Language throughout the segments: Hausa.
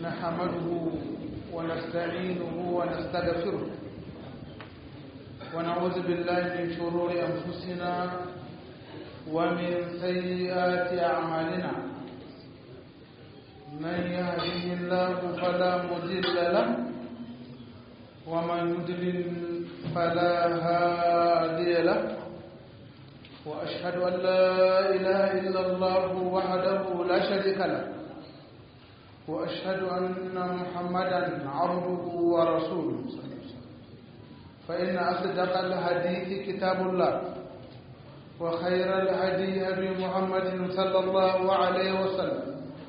نحمده ونستعينه ونستغفره ونعوذ بالله من شرور أنفسنا ومن سيئات أعمالنا من يهده الله فلا مضل له ومن يضلل فلا هادي له وأشهد أن لا إله إلا الله وحده لا شريك له وأشهد أن محمدا عبده ورسوله فإن أصدق الحديث كتاب الله وخير الهدي هدي محمد صلى الله عليه وسلم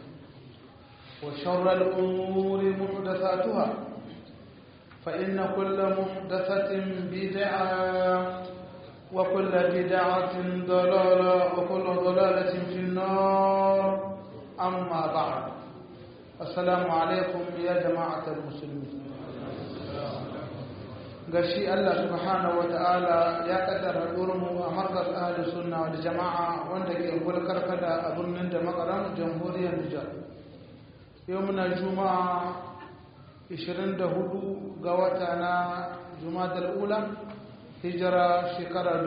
وشر الأمور محدثاتها فإن كل محدثة بدعة وكل بدعة ضلالة وكل ضلالة في النار أما بعد السلام عليكم يا جماعة المسلمين gashi Allah subhanahu wata'ala ya kaddara mu a markaz ahli sunna wal jama'a wanda ke gulkar kada a birnin da makaran jamhuriyar Nijar yau muna juma'a 24 ga wata na jumadal ula hijira shekara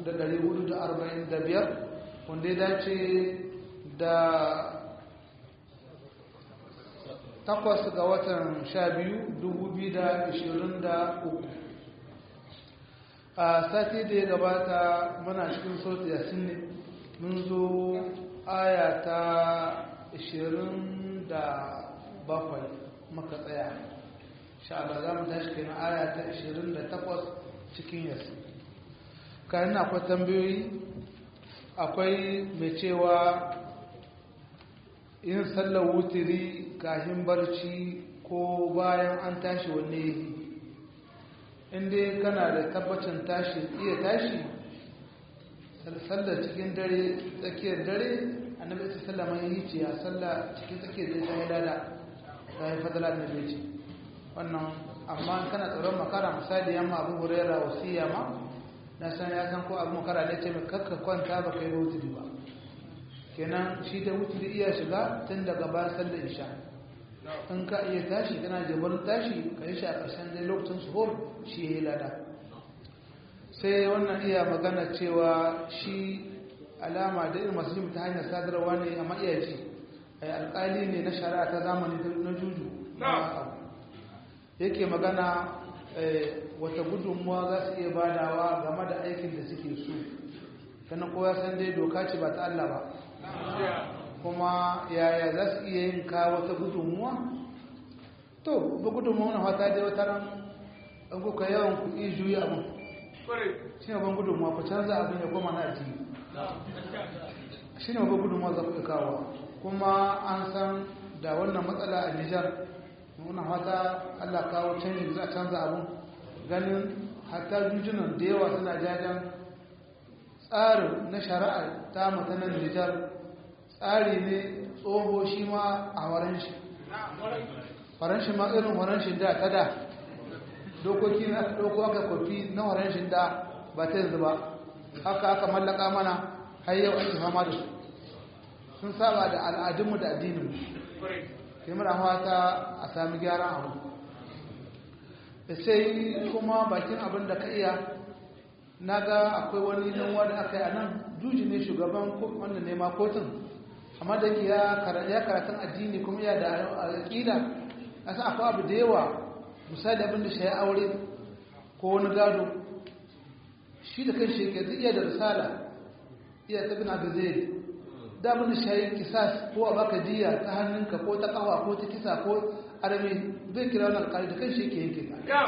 1445 wanda ya dace da takwas ga watan sha biyu dubu biyu da ishirin da uku a sati da ya gabata muna cikin sauti yasin ne mun zo aya ta ishirin da bakwai maka tsaya sha Allah za mu tashi kenan aya ta ishirin da takwas cikin yasin kayan akwai tambayoyi akwai mai cewa yin sallar wutiri kafin barci ko bayan an tashi wanne yi inda kana da tabbacin tashi iya tashi sallar cikin dare tsakiyar dare annabi ta sallama yi ce a sallar cikin tsakiyar dare ta yi lada ta yi fadala da ce wannan amma kana tsoron makara misali yamma abu hurera wasiya ma na san ya san ko abu makara da ce mai kakka kwanta ba ka yi wutiri ba kenan shi da wutiri iya shiga tun daga bayan sallar isha in ka iya tashi kana jabar tashi ka yi shi a ƙarshen dai lokacin suhur shi ya yi lada sai wannan iya magana cewa shi alama da irin masu ta hanyar sadarwa ne amma iya ji alƙali ne na shari'a ta zamani na juju yake magana wata gudunmuwa za su iya badawa game da aikin da suke so kana kowa san dai doka ce ba ta Allah ba kuma yaya za su iya yin kawo wata gudunmuwa to ba gudunmuwa na fata dai wata ran an kuka yawan ku iya juyi abin shi ne ban gudunmuwa ku canza abin ya koma na ajiye shi ne ba gudunmuwa za ku kawo kuma an san da wannan matsala a nijar muna fata allah kawo canji za a canza abin ganin hatta jujunan da yawa suna jajen tsarin na shari'a ta mutanen nijar tsari ne tsoho shi ma a waran shi waran shi ma irin waran shi da ta da dokoki na aka ɗauko aka kwafi na waran shi da ba ta yanzu ba haka aka mallaka mana har yau ake fama da su sun saba da al'adunmu da addininmu sai mura ta a sami gyaran abu da sai kuma bakin abin da ka iya na ga akwai wani nan wanda aka yi a nan juji ne shugaban wannan nema kotun amma da yake ya karatun addini kuma ya da aƙida a san akwai abu da yawa misali abin da shi ya aure ko wani gado shi da kan shi ke iya da risala iya ta bina da zai da abin da shi ya kisas ko a baka diya ta hannunka ko ta kawa ko ta kisa ko arami zai kira wani alƙali da kan shi ke yanke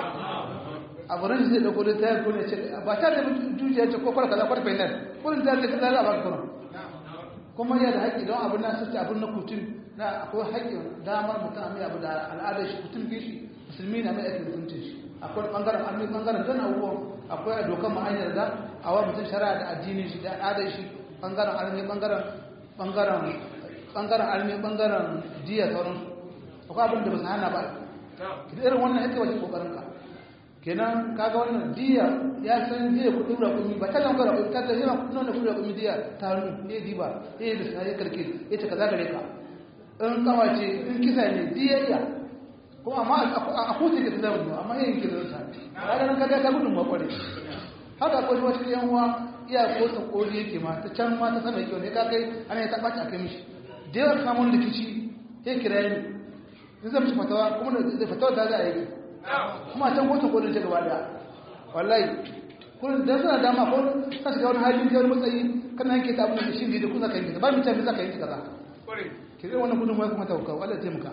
abu ran zai dauko da tayar ko ne ce ba ta da jujiya ce ko kwar kaza kwar fainar kullum ta da kaza za a baka kuma kuma yana da haƙƙi don abin na sace abin na kutun na akwai haƙƙin damar mutum a mai abu da al'adar shi kutun gishi musulmi na mai aikin mutuncin shi akwai ɓangaren armi ɓangaren don abubuwan akwai a dokar ma'anyar da a wa mutum shari'a da addinin shi da al'adar shi ɓangaren armi ɓangaren ɓangaren ɓangaren armi ɓangaren diya sauransu akwai abin da ba su hana ba irin wannan yake wajen ƙoƙarin ka kenan kaga wannan diya ya san diya kudin rakumi ba ta nan ga rakumi ta ta yana kudin kudin rakumi diya ta hannu ya diba ya yi da sai karke ya ce kaza gare ka in kawace in kisa ne diyayya kuma amma a kusa ke ta zama amma yin kisa ta a ranar kaga ta gudun makwari haka akwai wata yan uwa iya kotsa koli yake ma ta can ma ta sama kyau ne ka kai ana ya taɓa a kai mishi da yawan samun rikici ya kira ni in zai mishi fatawa kuma da fatawa ta za a yi kuma a can kotsa kolin ta gaba da wallahi kullum da suna dama ko ka shiga wani hali da wani matsayi kana yanke ta abin da shi da kusa ka yanke ba mu tafi za ka yanke kaza ki zai wannan gudun kuma ta hukau Allah taimaka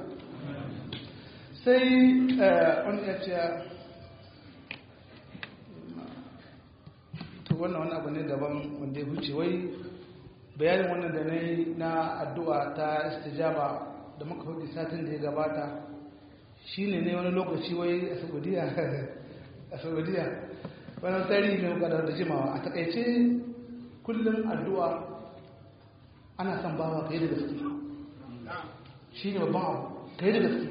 sai wani ya ce to wannan wani abu ne daban wanda ya huce wai bayanin wannan da na yi na addu'a ta istijaba da muka faɗi satin da ya gabata shine ne wani lokaci wai a saudiya a saudiya wani tarihi ne kadar da jimawa a takaice kullum addu'a ana son bawa ka yi da gaske shi ne babban abu ka yi da gaske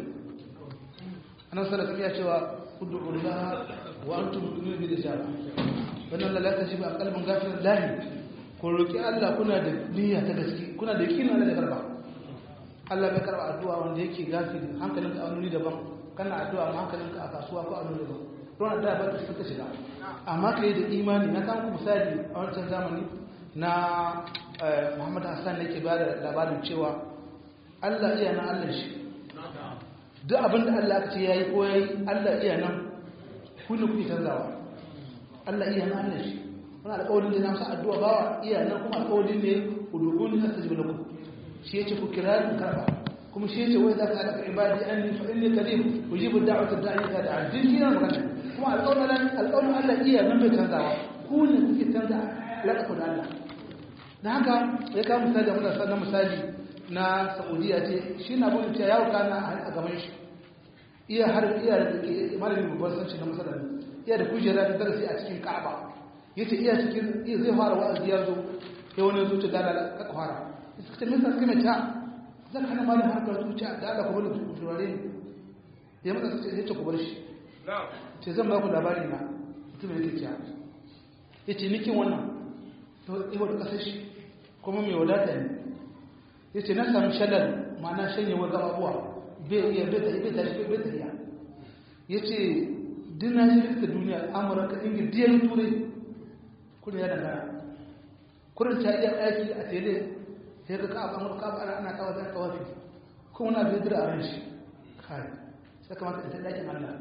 anan salatu ya cewa ud'ullah wa antum tu'minuna bil ijaba wannan lalata shi ba kalbin gafir lahi ko roki Allah kuna da niyya ta gaske kuna da yakinin Allah da karba Allah bai karba addu'a wanda yake gafiri hankalinka a wani daban kana addu'a amma hankalinka a kasuwa ko a wani daban ruwan da ba ta suka shiga amma ka yi da imani na kan ku misali a wancan zamani na muhammad hassan da ke ba da labarin cewa allah iya nan allah shi duk abin da allah aka ce ya yi ko ya yi allah iya nan kullum kuke canzawa allah iya nan allah shi wani alƙawarin da na sa addu'a bawa iya nan kuma alƙawarin ne uduguni na ta jibla ku shi ya ce ku kira ni karɓa kuma shi ya ce wai za ka haɗa ibadi an ni fa inni karim ujibu da'wata da'i ka da'a din shi yana magana kuma alƙawarin Allah iya nan bai canzawa ku ne kuke canza alaƙa da Allah da haka ya kawo misali da mutane na misali na saudiya ce shi na bude cewa yawo kana a gaban shi iya har iya da ke malamin babban sanci na masarar iya da kujera da darasi a cikin ka'aba ya ce iya cikin iya zai fara wa'azi ya zo ya wani zuci da ala ka fara ya suka ce min sa kai ta zan hana malamin harkar zuciya da ala kuma da turare ne ya matsa ya ce ku bar shi ce zan ba ku labari na mutum da kikiya ya ce nikin wannan iwa da ƙasar shi kuma mai wadata ne ya ce na sami shalar ma'ana shanyewar gababuwa bai iya bai ta bai ta shi bai ta iya ya ce dina shi rikta duniya amurka ingil diyar turai kuna ya dangana kurin ta iya aiki a tele sai ga ka amurka ba ana kawo zan kawafi kuma na bai dira a ran shi kai sai kamata ita dakin allah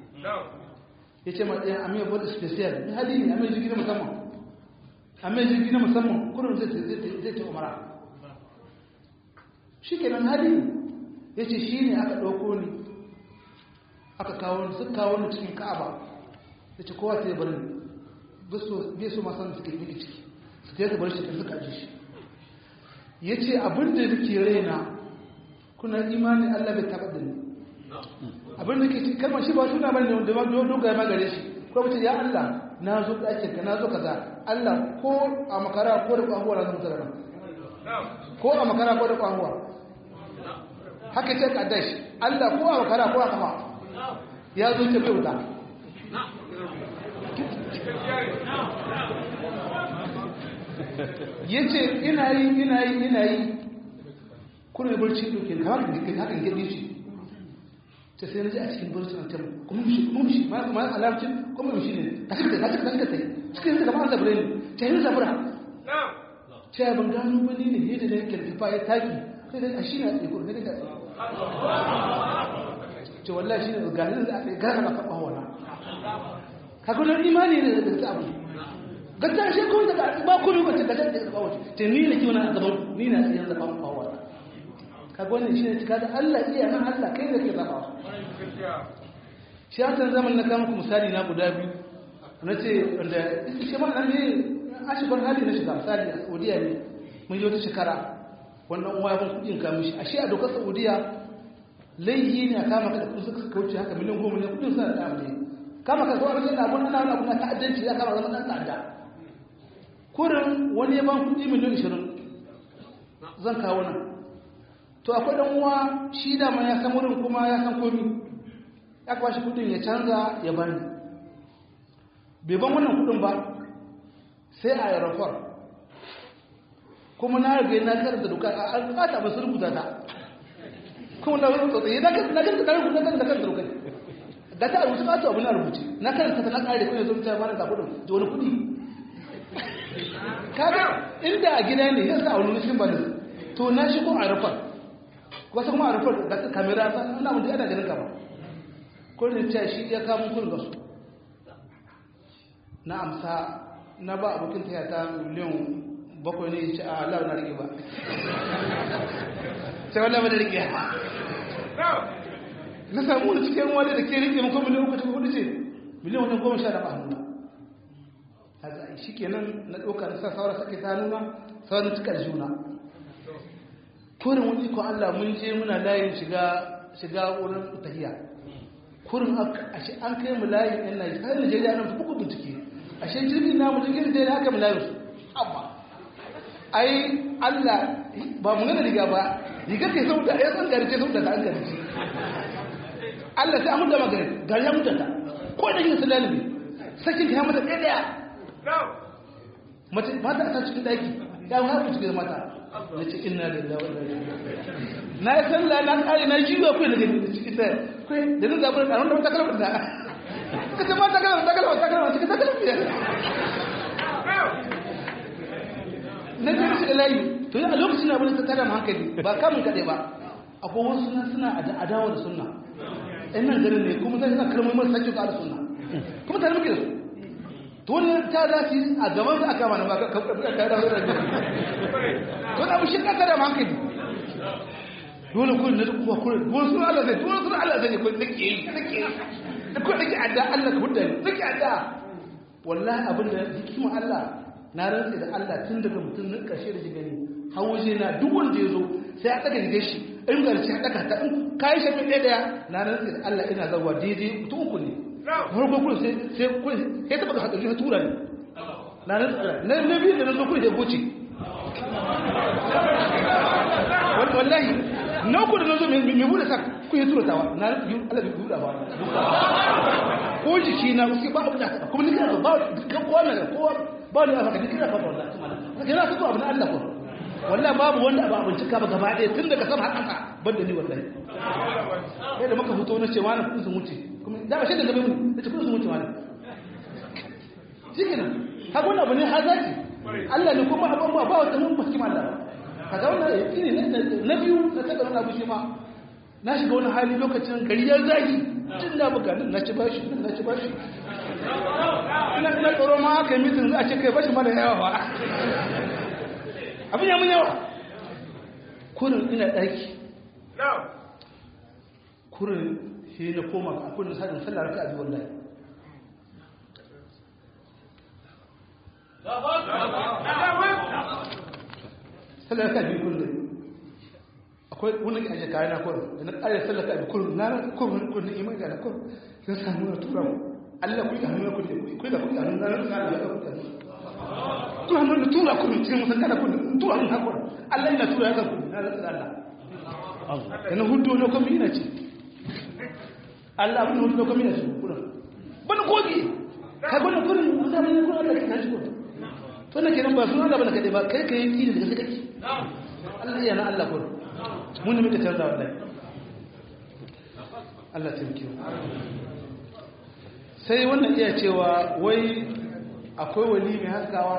ya ce matsayin amir wadda special ni hali ne amir jirgi na musamman amir jirgi na musamman kurin zai ce umara shi kenan hali ya ce shi ne aka ɗauko ni aka kawo ni suka kawo ni cikin ka'aba ya ce kowa ta yi bari bai so masan suke yi ciki su ta yi bar shi suka aji shi ya ce abin da nake raina kuna imanin allah bai taɓa da ni abin da ke ci kalmar shi ba suna bane da ma dogaye magare shi ko mace ya Allah na zo ɗakin ka na zo kaza Allah ko a makara ko da kwahuwa na zo tsara ko a makara ko da kwahuwa haka ce ka dash Allah ko a makara ko a kafa ya zo ce bai wuta yace ina yi ina yi ina yi kuna barci doke kamar hakan gidi shi ta sai na ji a cikin burtun ta kuma mushi kuma mushi ma ma alarcin kuma mushi ne a cikin da cikin da tai cikin da kamar zabure ne ta yi zabura na'am ta ban gano wani ne ne da yake tafa ya taki sai da shi na tsaye ko ne da ce wallahi shi ne ganin da aka gana na faɗa wala ka ga imani ne da ta abu ga ta shi ko da ba ku rubuta da da ba wuce te ni ne kiwon a gaban ni na tsaye da ban wala ka ga wannan shi ne cika da Allah iya nan Allah kai da ke zaba shi an san zaman na kama ku misali na guda biyu na ce wanda shi ma nan ne a shigar hali na shiga misali a saudiya ne mun yi wata shekara wannan uwa ya ban kudin kamun shi a shi a dokar saudiya laihi ne a kama ka da kusa suka kauce haka miliyan goma ne kudin suna da ne kama ka zuwa rikin abun ana wani abu na ta'addanci ya kama zama ɗan ta'adda kurin wani ya ban kudi miliyan ishirin zan kawo nan to akwai dan uwa shi da ma ya san wurin kuma ya san komi ya kwashi kudin ya canza ya bani bai ban wannan kudin ba sai a aeroport kuma na rage na karanta doka a alfata ba su rubuta ta kuma na wani tsotsaye na kan na kan na kan na kan da kai da ta rubuta ba ta abu na rubuce na kan ta na kare kuma zo ta ba da kudin da wani kudi kaga inda a gida ne yasa a wani cikin bani to na shigo a rufar wasu kuma a rufar da kamera ta ina mun da ana ganin kama ko ne ta shi ya kawo kun gasu na amsa na ba abokin ta ta miliyan bakwai ne ya ce a Allah na rike ba sai wallah ba da rike na samu da cikin wani da ke rike makon miliyan uku hudu ce miliyan wajen goma sha da ba nuna shi kenan na ɗauka na sa saura sake ta nuna sauran cikar juna kurin wani ko Allah mun je muna layin shiga shiga wurin tahiya kurin ashe an kai mu layin yan Najeriya har Najeriya nan buku bincike ashe jirgin namu jirgin da ya haka mu layin su abba ai Allah ba mu gana riga ba riga ke sauta ya san gari ce sauta da an gari Allah sai an da magana gari ya mutata ko da yin salami sakin ya mata ɗaya ɗaya mace mata ta cikin daki ya mu haɗu cikin mata na ce inna lillahi wa inna ilaihi na yi sallah na kare na jiwa kai da gani cikin da kai da nan zabar da wanda ta kalmar da kace ma ta kalmar ta kalmar ta kalmar cikin ta kalmar ya na ce shi layi to a lokacin abin ta tada hankali ba kamun kaɗai ba akwai wasu suna suna adawa da sunna ɗan nan garin ne kuma sai suna kalmar masu sakin da sunna kuma tare muke da su to wannan ta za su a gaban su aka mana ba ka ka da wannan to da mu shi ka tada hankali dole kun na kuma kun dole sun Allah zai dole sun Allah zai ko nake yi nake yi da ko nake adda Allah ka hudda nake adda wallahi abin da hikima Allah na rantsa da Allah tun daga mutum na ƙarshe da gani har waje na duk wanda ya zo sai a ɗaga rigar shi in garci a ɗaga ta in kayi shafi ɗaya ɗaya na rantsa da Allah ina zawa daidai mutum uku ne farko kuma sai sai kun sai taɓa haɗa shi tura ne na rantsa da na na biyu da na zo kuma sai goce wallahi na uku da na zo mai buɗe sa kun yi tura tawa na Allah bai buɗa ba ko jiki na suke ba abu da kuma ni kana ba kan kowa na kowa ba ni aka duk ina fata wallahi kuma yana fito abu na Allah ko wallahi babu wanda ba abinci ka ba gaba ɗaya tun daga sama har ƙasa banda ni wallahi sai da muka fito na ce wani kudin sun wuce kuma da ba shi da gabe mu da ce kudin sun wuce wani shikenan haka wannan abu ne hazaki Allah ne kuma abin ba ba wata mun bakin Allah kaga wannan yaki ne na biyu na taɓa wani abu shi ma na shiga wani hali lokacin gari ya zagi tun da buga na ci bashi na ci bashi ina ina tsoro ma aka yi mitin za a ce kai bashi mana yawa ba abin ya mun yawa kurin ina ɗaki kurin shi na koma a kurin sadin sallar ka abi wallahi sallar ka abi kullum akwai wani ke ajiye kayan na kurin da na ƙarar sallar ka abi kurin na kurin kurin imai da na kurin sai samu na tura mu Allah ku yi hannu ku ne ku da ku yi hannu na nan na da ku da ku hannu da tura ku cikin musan kada ku tura hannu hakuri Allah ina tura ya ku na da Allah kana hudu ne kuma ina ce Allah abin hudu kuma ina ce kuna bana kogi kai bana kurin da mun kuna Allah ka shi ko to ne kenan ba sun Allah bana kade ba kai kai yi da kake Allah yana Allah ko mun ne muka canza wallahi Allah ta yi sai wannan iya cewa wai akwai wali mai haskawa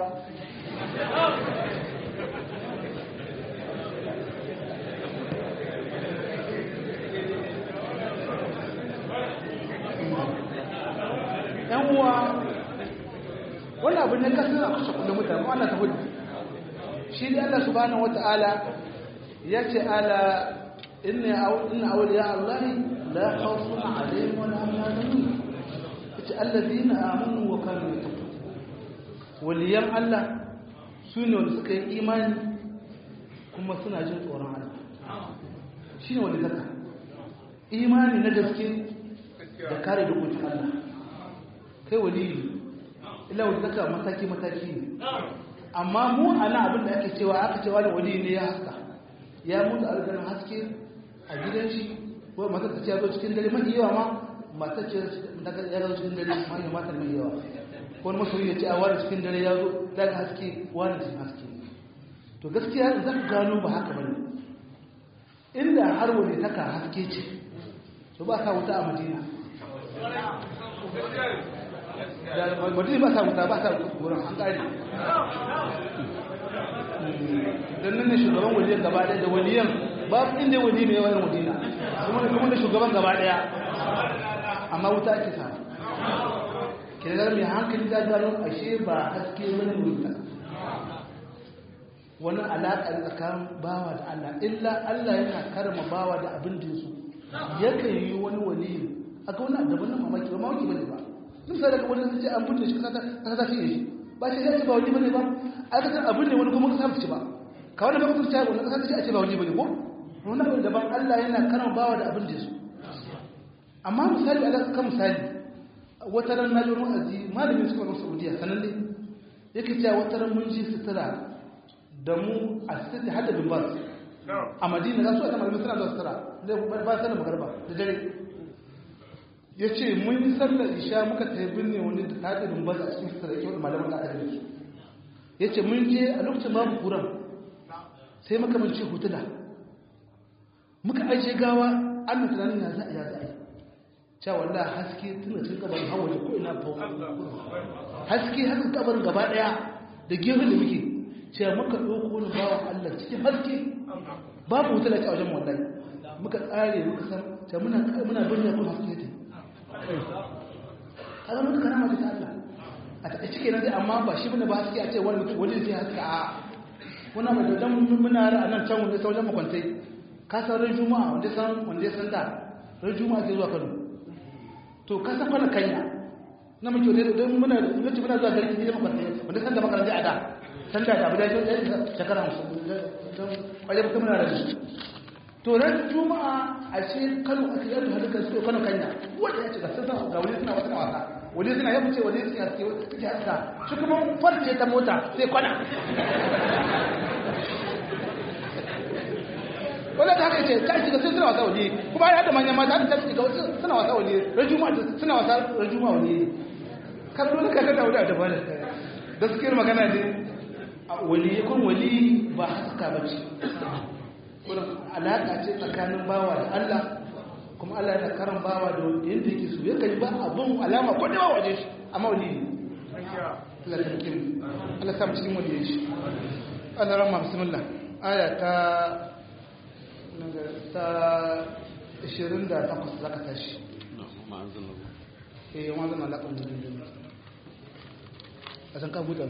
yan uwa wannan abin ne kasar a kusa kudin mutane kuma Allah ta hudu shi ne Allah subhanahu wata'ala ya ce ala inna awliya Allah la khawfun alaihim wa la hum yahzanun ce allazina amanu wa kanu yattaqun waliyan Allah su ne wanda suka yi imani kuma suna jin tsoron Allah shine wanda zaka imani na gaske da kare dokokin Allah kai waliyi illa wanda zaka mataki mataki ne amma mu ana abin da ake cewa aka cewa da waliyi ne ya haska ya mutu algarin haske a gidan shi ko matar ta ce ya zo cikin dare mafi yawa ma matar ce ya zo cikin dare manyan matar mai yawa wani masoyi ya ce a wani cikin dare ya zo daga haske wani cikin haske to gaskiya za ka gano ba haka bane inda har wani taka haske ce to ba sa wuta a madina madina ba sa wuta ba sa wurin an ƙari don nan ne shugaban waliyan gaba ɗaya da waliyan ba inda wali ne yawan madina kuma da shugaban gaba ɗaya amma wuta ake sa kirar mai hankali da gano ashe ba haske wani wuta wani alaƙa tsakanin bawa da Allah illa Allah yana karama bawa da abin da su yakan yi wani wali aka wani daban nan mamaki ba mamaki bane ba duk sai daga wani sun ce an bunne shi kasa kasa ta fiye shi ba shi sai ba wali bane ba aka san abin ne wani kuma kasa ta ci ba ka wani ba kuma ta wani kasa ta ce a ce ba wali bane ko wani abin daban Allah yana karama bawa da abin da su amma misali a kan misali wata ran na jiro azi malamin suka ga Saudiya sanan ne yake cewa wata ran mun ji sutura da mu a sirri hada bin bas a madina za su wata malamai suna zuwa sutura zai ba sanar magarba da dare ya ce mun yi sallar isha muka ta yi binne wani da ta bin bas a cikin sutura yake wani malaman da aka su ya ce mun je a lokacin babu kuran sai muka mance hutuna muka ajiye gawa an na tunanin ya za'a ya za'a cewa wallah haske tuna cin gaban hawa da ko ina fa haske haka kabarin gaba daya da gefen da muke cewa muka ɗauko wani bawan Allah cikin haske babu wuta da ta wajen wallahi muka tsare muka san cewa muna muna birnin kuma haske ta kaga muka kana mata ta Allah a ta cike nan dai amma ba shi bane ba haske a ce wani mutum wani sai haske a kuna mai dan muna ra nan can wanda sauran makwantai ka san ran juma'a wanda san wanda san da ran juma'a ke zuwa Kano to ka san kwana kanya na muke da don muna lokacin muna zuwa garin ne makwantai wanda san da makaranta a da san da abu da shi ɗaya shekara don kwaje ba kuma da shi to ran juma'a a ce kano a cikin yadda hadukar su kano kanya wanda ya ce ga sassan ga wani suna wata wasa wani suna ya fice wani suna suke wata suke haska shi kuma farce ta mota sai kwana wanda ta haka ce ta shiga sai suna wasa wani kuma ya haɗa manyan mata ta shiga wasu suna wasa wani ran juma'a suna wasa ran juma'a wani kan dole ka kada wani a dabar gaskiyar magana ne wali kun wali ba haska ba ce kuna alaƙa ce tsakanin bawa da Allah kuma Allah yana karan bawa da yadda yake so yakan yi ba abin alama ko da waje shi amma wali ne Allah ta mutum Allah sa mu cikin wali shi Allah rahma bismillah aya ta ta 28 zaka tashi eh wannan alaƙa ne a san ka buɗe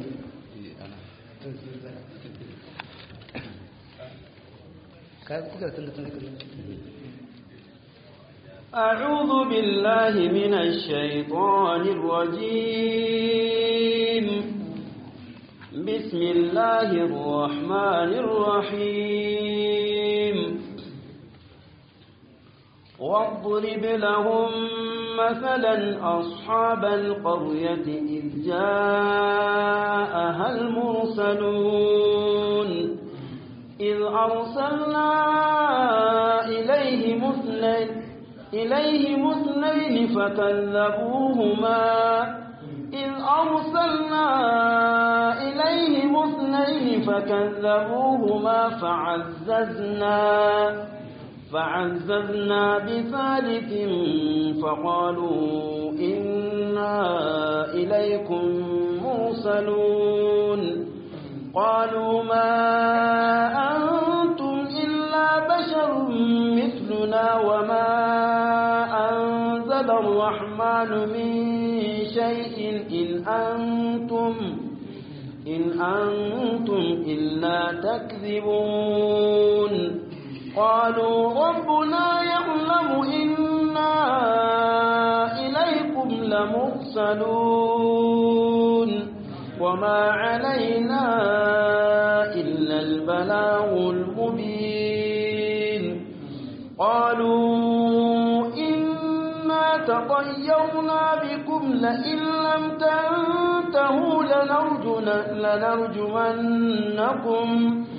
أعوذ بالله من الشيطان الرجيم بسم الله الرحمن الرحيم واضرب لهم مثلا أصحاب القرية إذ جاءها المرسلون إذ أرسلنا إليهم اثنين إليهم اثنين فكذبوهما إذ أرسلنا إليهم اثنين فكذبوهما فعززنا فعززنا بثالث فقالوا إنا إليكم مرسلون قالوا ما أنتم إلا بشر مثلنا وما أنزل الرحمن من شيء إن أنتم إن أنتم إلا تكذبون قالوا ربنا يعلم إنا إليكم لمرسلون وما علينا إلا البلاغ المبين قالوا إنا تطيرنا بكم لئن لم تنتهوا لنرجمنكم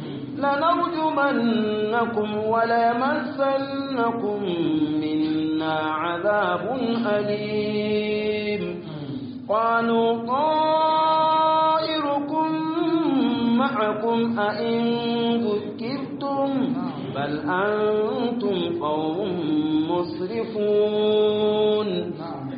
لنرجمنكم وليمسنكم منا عذاب أليم قالوا طائركم معكم أئن ذكرتم بل أنتم قوم مسرفون na'am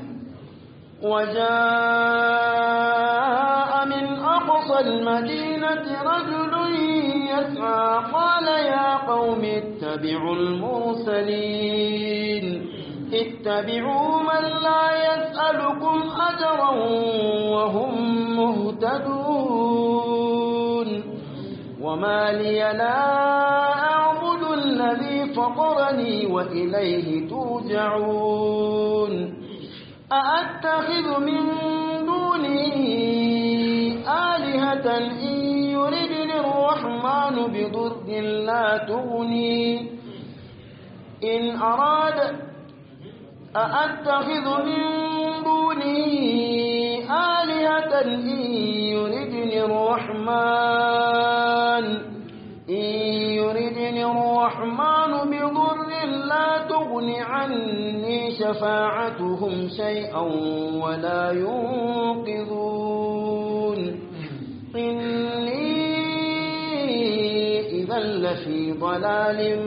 وجاء من أقصى المدينة رجل يسعى قال يا قوم اتبعوا المرسلين اتبعوا من لا يسألكم أجرا وهم مهتدون وما لي لا أعبد الذي فطرني وإليه ترجعون أأتخذ من دونه آلهة إن يردني الرحمن بضر لا تغني إن أراد أأتخذ من دونه آلهة إن يردني الرحمن إن يردني الرحمن بضر لا تغن عني شفاعتهم شيئا ولا ينقذون إني إذا لفي ضلال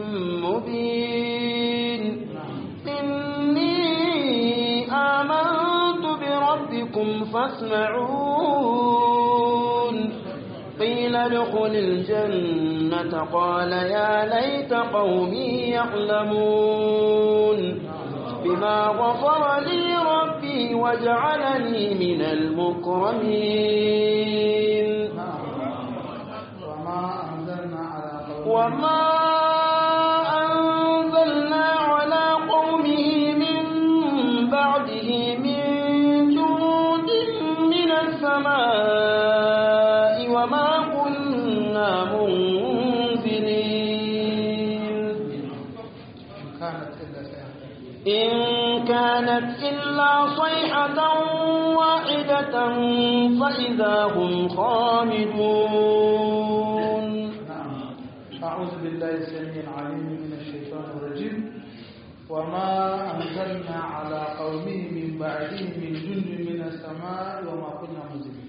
مبين إني آمنت بربكم فاسمعون قيل ادخل الجنة قال يا ليت قومي يعلمون بما غفر لي ربي وجعلني من المكرمين وما أنزلنا على وما أنزلنا على قومه من بعده من جند من السماء وما كنا منزلين كانت إلا سيئة إن كانت إلا صيحة واحدة فإذا هم خامدون نعم أعوذ بالله السميع العليم من الشيطان الرجيم وما أنزلنا على قومه من بعده من جند من السماء وما كنا منزلين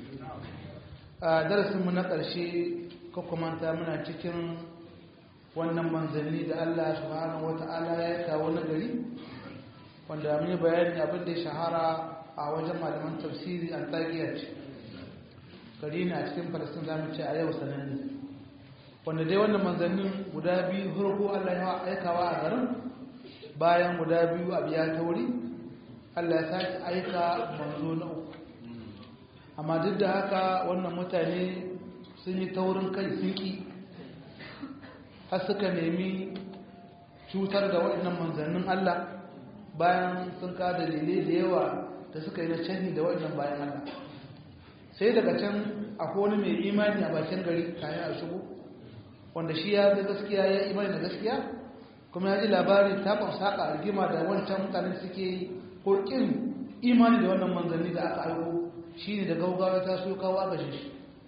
درس من ƙarshe manta muna cikin wannan manzanni da Allah subhanahu wata'ala ya kawo na gari wanda mun yi bayani abin da ya shahara a wajen malaman tafsiri an tsakiya ce gari ne a cikin falasin zamu ce a yau sananne wanda dai wannan manzannin guda biyu farko Allah ya aikawa a garin bayan guda biyu a biya tauri Allah ya sake aika manzo na uku amma duk da haka wannan mutane sun yi taurin kai sun ki har suka nemi cutar da waɗannan manzannin Allah bayan sun ka dalilai da yawa da suka yi na canji da waɗannan bayan Allah sai daga can akwai wani mai imani a bakin gari kayan a shigo wanda shi ya ga gaskiya ya imani da gaskiya kuma ya ji labari ta saƙa rigima da wancan mutane suke yi ko ƙin imani da wannan manzanni da aka aiko shi ne da gaugawa ta so kawo aka shi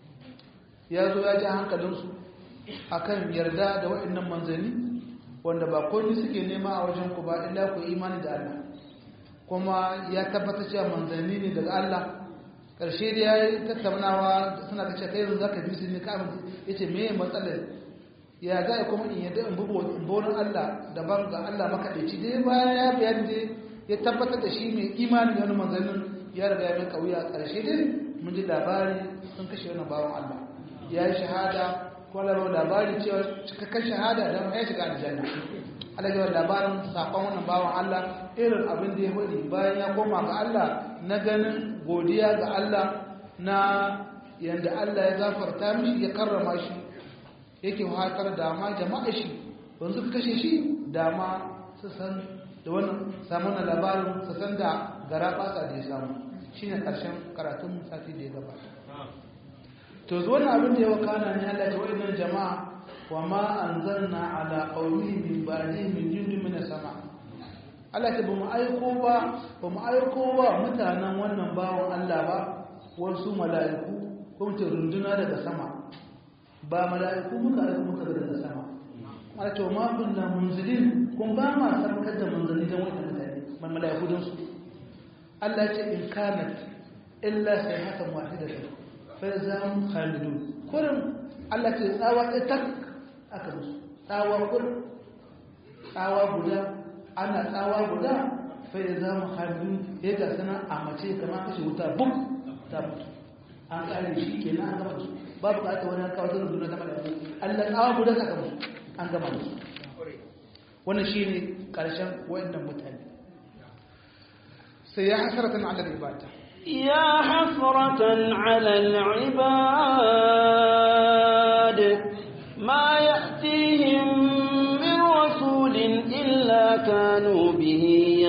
ya zo ya ji hankalinsu a kan yarda da waɗannan manzanni wanda ba kone suke nema a wajen ku ba illa ku imani da Allah kuma ya tabbata cewa manzanni ne daga Allah ƙarshe da ya yi tattaunawa suna ta ce kai yanzu za ka bi su ne ka ya ce me matsalar ya za a kuma in yadda in bugu bonin Allah daban ga Allah makaɗaici dai bayan ya bayani dai ya tabbatar da shi mai imani da wani manzannin ya riga ya mai kauya ƙarshe dai mun ji labari sun kashe wani bawan Allah ya yi shahada ko labar labari cewa cikakken shahada da ya shiga aljanna Allah ya labarin sakon wannan bawan Allah irin abin da ya faɗi bayan ya koma ga Allah na ganin godiya ga Allah na yanda Allah ya gafarta mishi ya karrama shi yake hatar da ma jama'a shi don suka kashe shi da ma su san da wannan samu na labarin su san da gara fasa da ya samu shi ne ƙarshen karatun sati da ya gabata to zuwa na abin da ya wakana ne Allah ta wa'annan jama'a wa ma anzalna ala qawmi min ba'di min jundin min sama Allah ta bamu aiko ba bamu aiko ba mutanen wannan bawon Allah ba wasu mala'iku ko mutum runduna daga sama ba mala'iku muka aiko muka daga sama Allah ta ma kunna munzilin kun ba ma sarkar da manzali dan wannan mutane man mala'iku dan su Allah ce in kanat illa sayhatan wahidatan fa zam khalidun kurin Allah ce tsawa ɗaya tak aka musu tsawa kurin tsawa guda ana tsawa guda fa ya zama hannu ya ga sana a mace kamar kashe wuta buk ta mutu an kare shi ke na an gama su babu ka aka wani kawo zanen duniya ta mala'iku allah tsawa guda saka musu an gama musu wannan shi ne ƙarshen wayannan mutane sai ya hasaratan ala ibada يا حسرة على العباد ما يأتيهم من رسول إلا كانوا به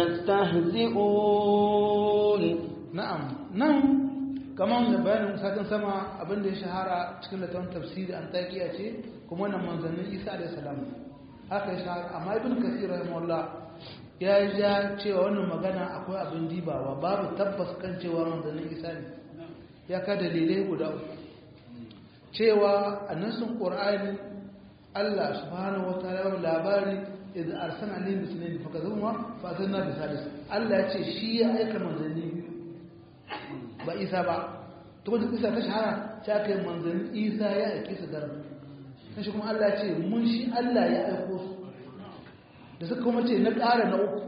يستهزئون na'am nan kamar da bayanin satin sama abin da ya shahara cikin littafin tafsiri an taƙiya ce kuma wannan manzannin isa da salam haka ya shahara amma ibn kasir rahimahullah ya ja cewa wannan magana akwai abin dibawa babu tabbas kan cewa manzannin isa ne ya ka dalilai guda uku cewa a nasin qur'ani Allah subhanahu wa ta'ala labari idan arsana alayhi bisnayn fa kadhuma fa asanna bi salis Allah ya ce shi ya aika manzanni ba isa ba to kuma isa ta shahara ta kai manzanni isa ya aike su garin sai shi kuma Allah ce mun shi Allah ya aiko su da suka kuma ce na ƙara na uku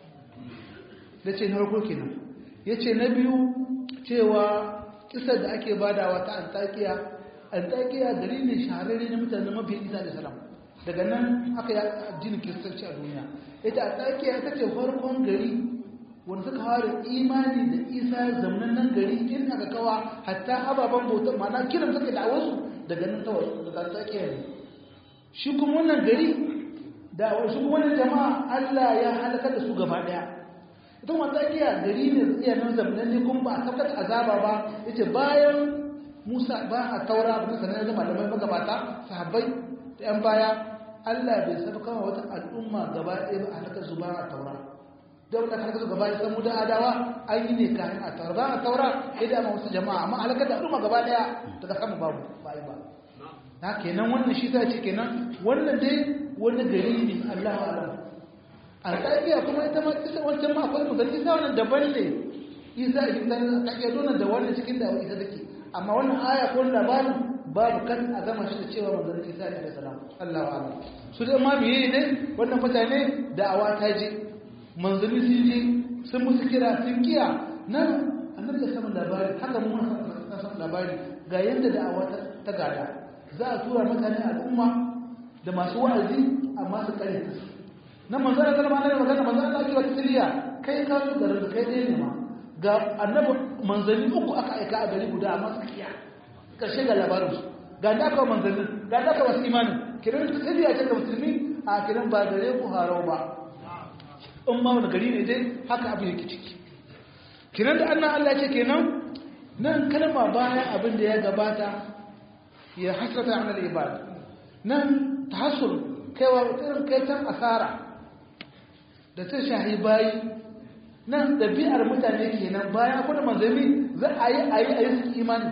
da ce na farko kenan ya ce na biyu cewa kisar da ake badawa ta antakiya antakiya gari ne shahararre na mutane mafi isa da salam daga nan aka yi addinin kiristanci a duniya ita antakiya ita ce farkon gari wanda suka fara imani da isa zamanin nan gari in aka kawa hatta ababen bauta mana kiran suka da wasu daga nan tawar daga tsakiya ne shi kuma wannan gari da wasu kuma wannan jama'a Allah ya halaka da su gaba daya ita kuma tsakiya gari ne iya nan zamanin ne kuma ba a saukar azaba ba yace bayan Musa ba a taura ba sanar da malamai magabata sahabbai da yan baya Allah bai saba kama wata al'umma gaba ɗaya ba a halaka su ba a taura daular ta kasu gaba samu da adawa an yi ne kayan a taura ba a taura ya dama wasu jama'a amma halakar da al'umma gaba daya daga samu babu ba yi ba na kenan wannan shi ta ce kenan wannan dai wani gari ne allah alam alƙaƙiya kuma ita ma isa wancan ma akwai musan isa wannan daban ne isa a cikin tsarin alƙaƙiya dole da wannan cikin da isa take amma wannan aya ko labarin babu kan a gama shi da cewa manzon isa ne da salam allah alam su dai ma biye ne wannan mutane da'awa ta je manzanni sun je sun musu kira sun kiya nan annabi da samun labari haka mu na samun labari ga yadda da'awa ta gada za a tura mutane al'umma da masu wa'azi amma su kare su nan manzana kalma na magana manzana ake wata siriya kai ka su garin da kai ɗaya ne ma ga annabi manzanni uku aka aika a gari guda amma suka kiya karshe ga labarin su ga da aka manzanni ga da aka wasu imanin kiran ta siriya ce ga musulmi a kiran ba gare ku harau ba in ma wani gari ne dai haka abin yake ciki kinan da annan Allah ce kenan nan kalma bayan abin da ya gabata ya hasrata an al-ibad nan tahassul kaiwa irin kaitan asara da ta shahi bayi nan dabi'ar mutane kenan bayan akwai manzanni za a yi a yi a yi su imani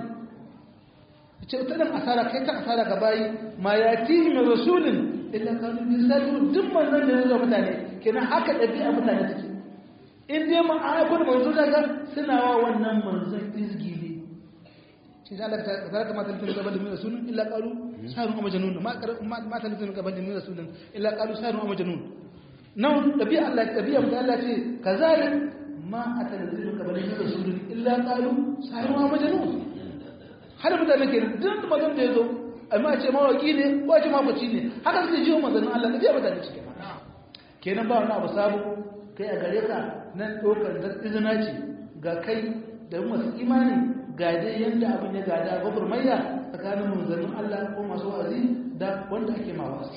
ce ta dan asara kai ta asara ga bayi ma yatihi min rasulin illa kanu yusadu duk manzon da ya zo mutane kenan haka ɗabi'a mutane take in dai mun aiko da manzo daga suna wa wannan manzon izgili shi da Allah ta ta mata tun gaban min rasulun illa qalu sahirun am majnun ma ma ta tun gaban min rasulun illa qalu sahirun am majnun nan ɗabi'a Allah ɗabi'a mu Allah ce kazalik ma atana tun gaban min rasulun illa qalu sahirun am majnun har mutane ke duk manzon da ya zo amma ce mawaki ne ko ce mafaci ne haka suke jiwo manzannin Allah da biya mutane cike kenan ba wani abu sabu kai a gare ka nan ɗaukar da izina ce ga kai da masu imani ga dai yadda abin ya gada gwagwarmayya tsakanin manzannin Allah ko masu wa'azi da wanda ake ma wasu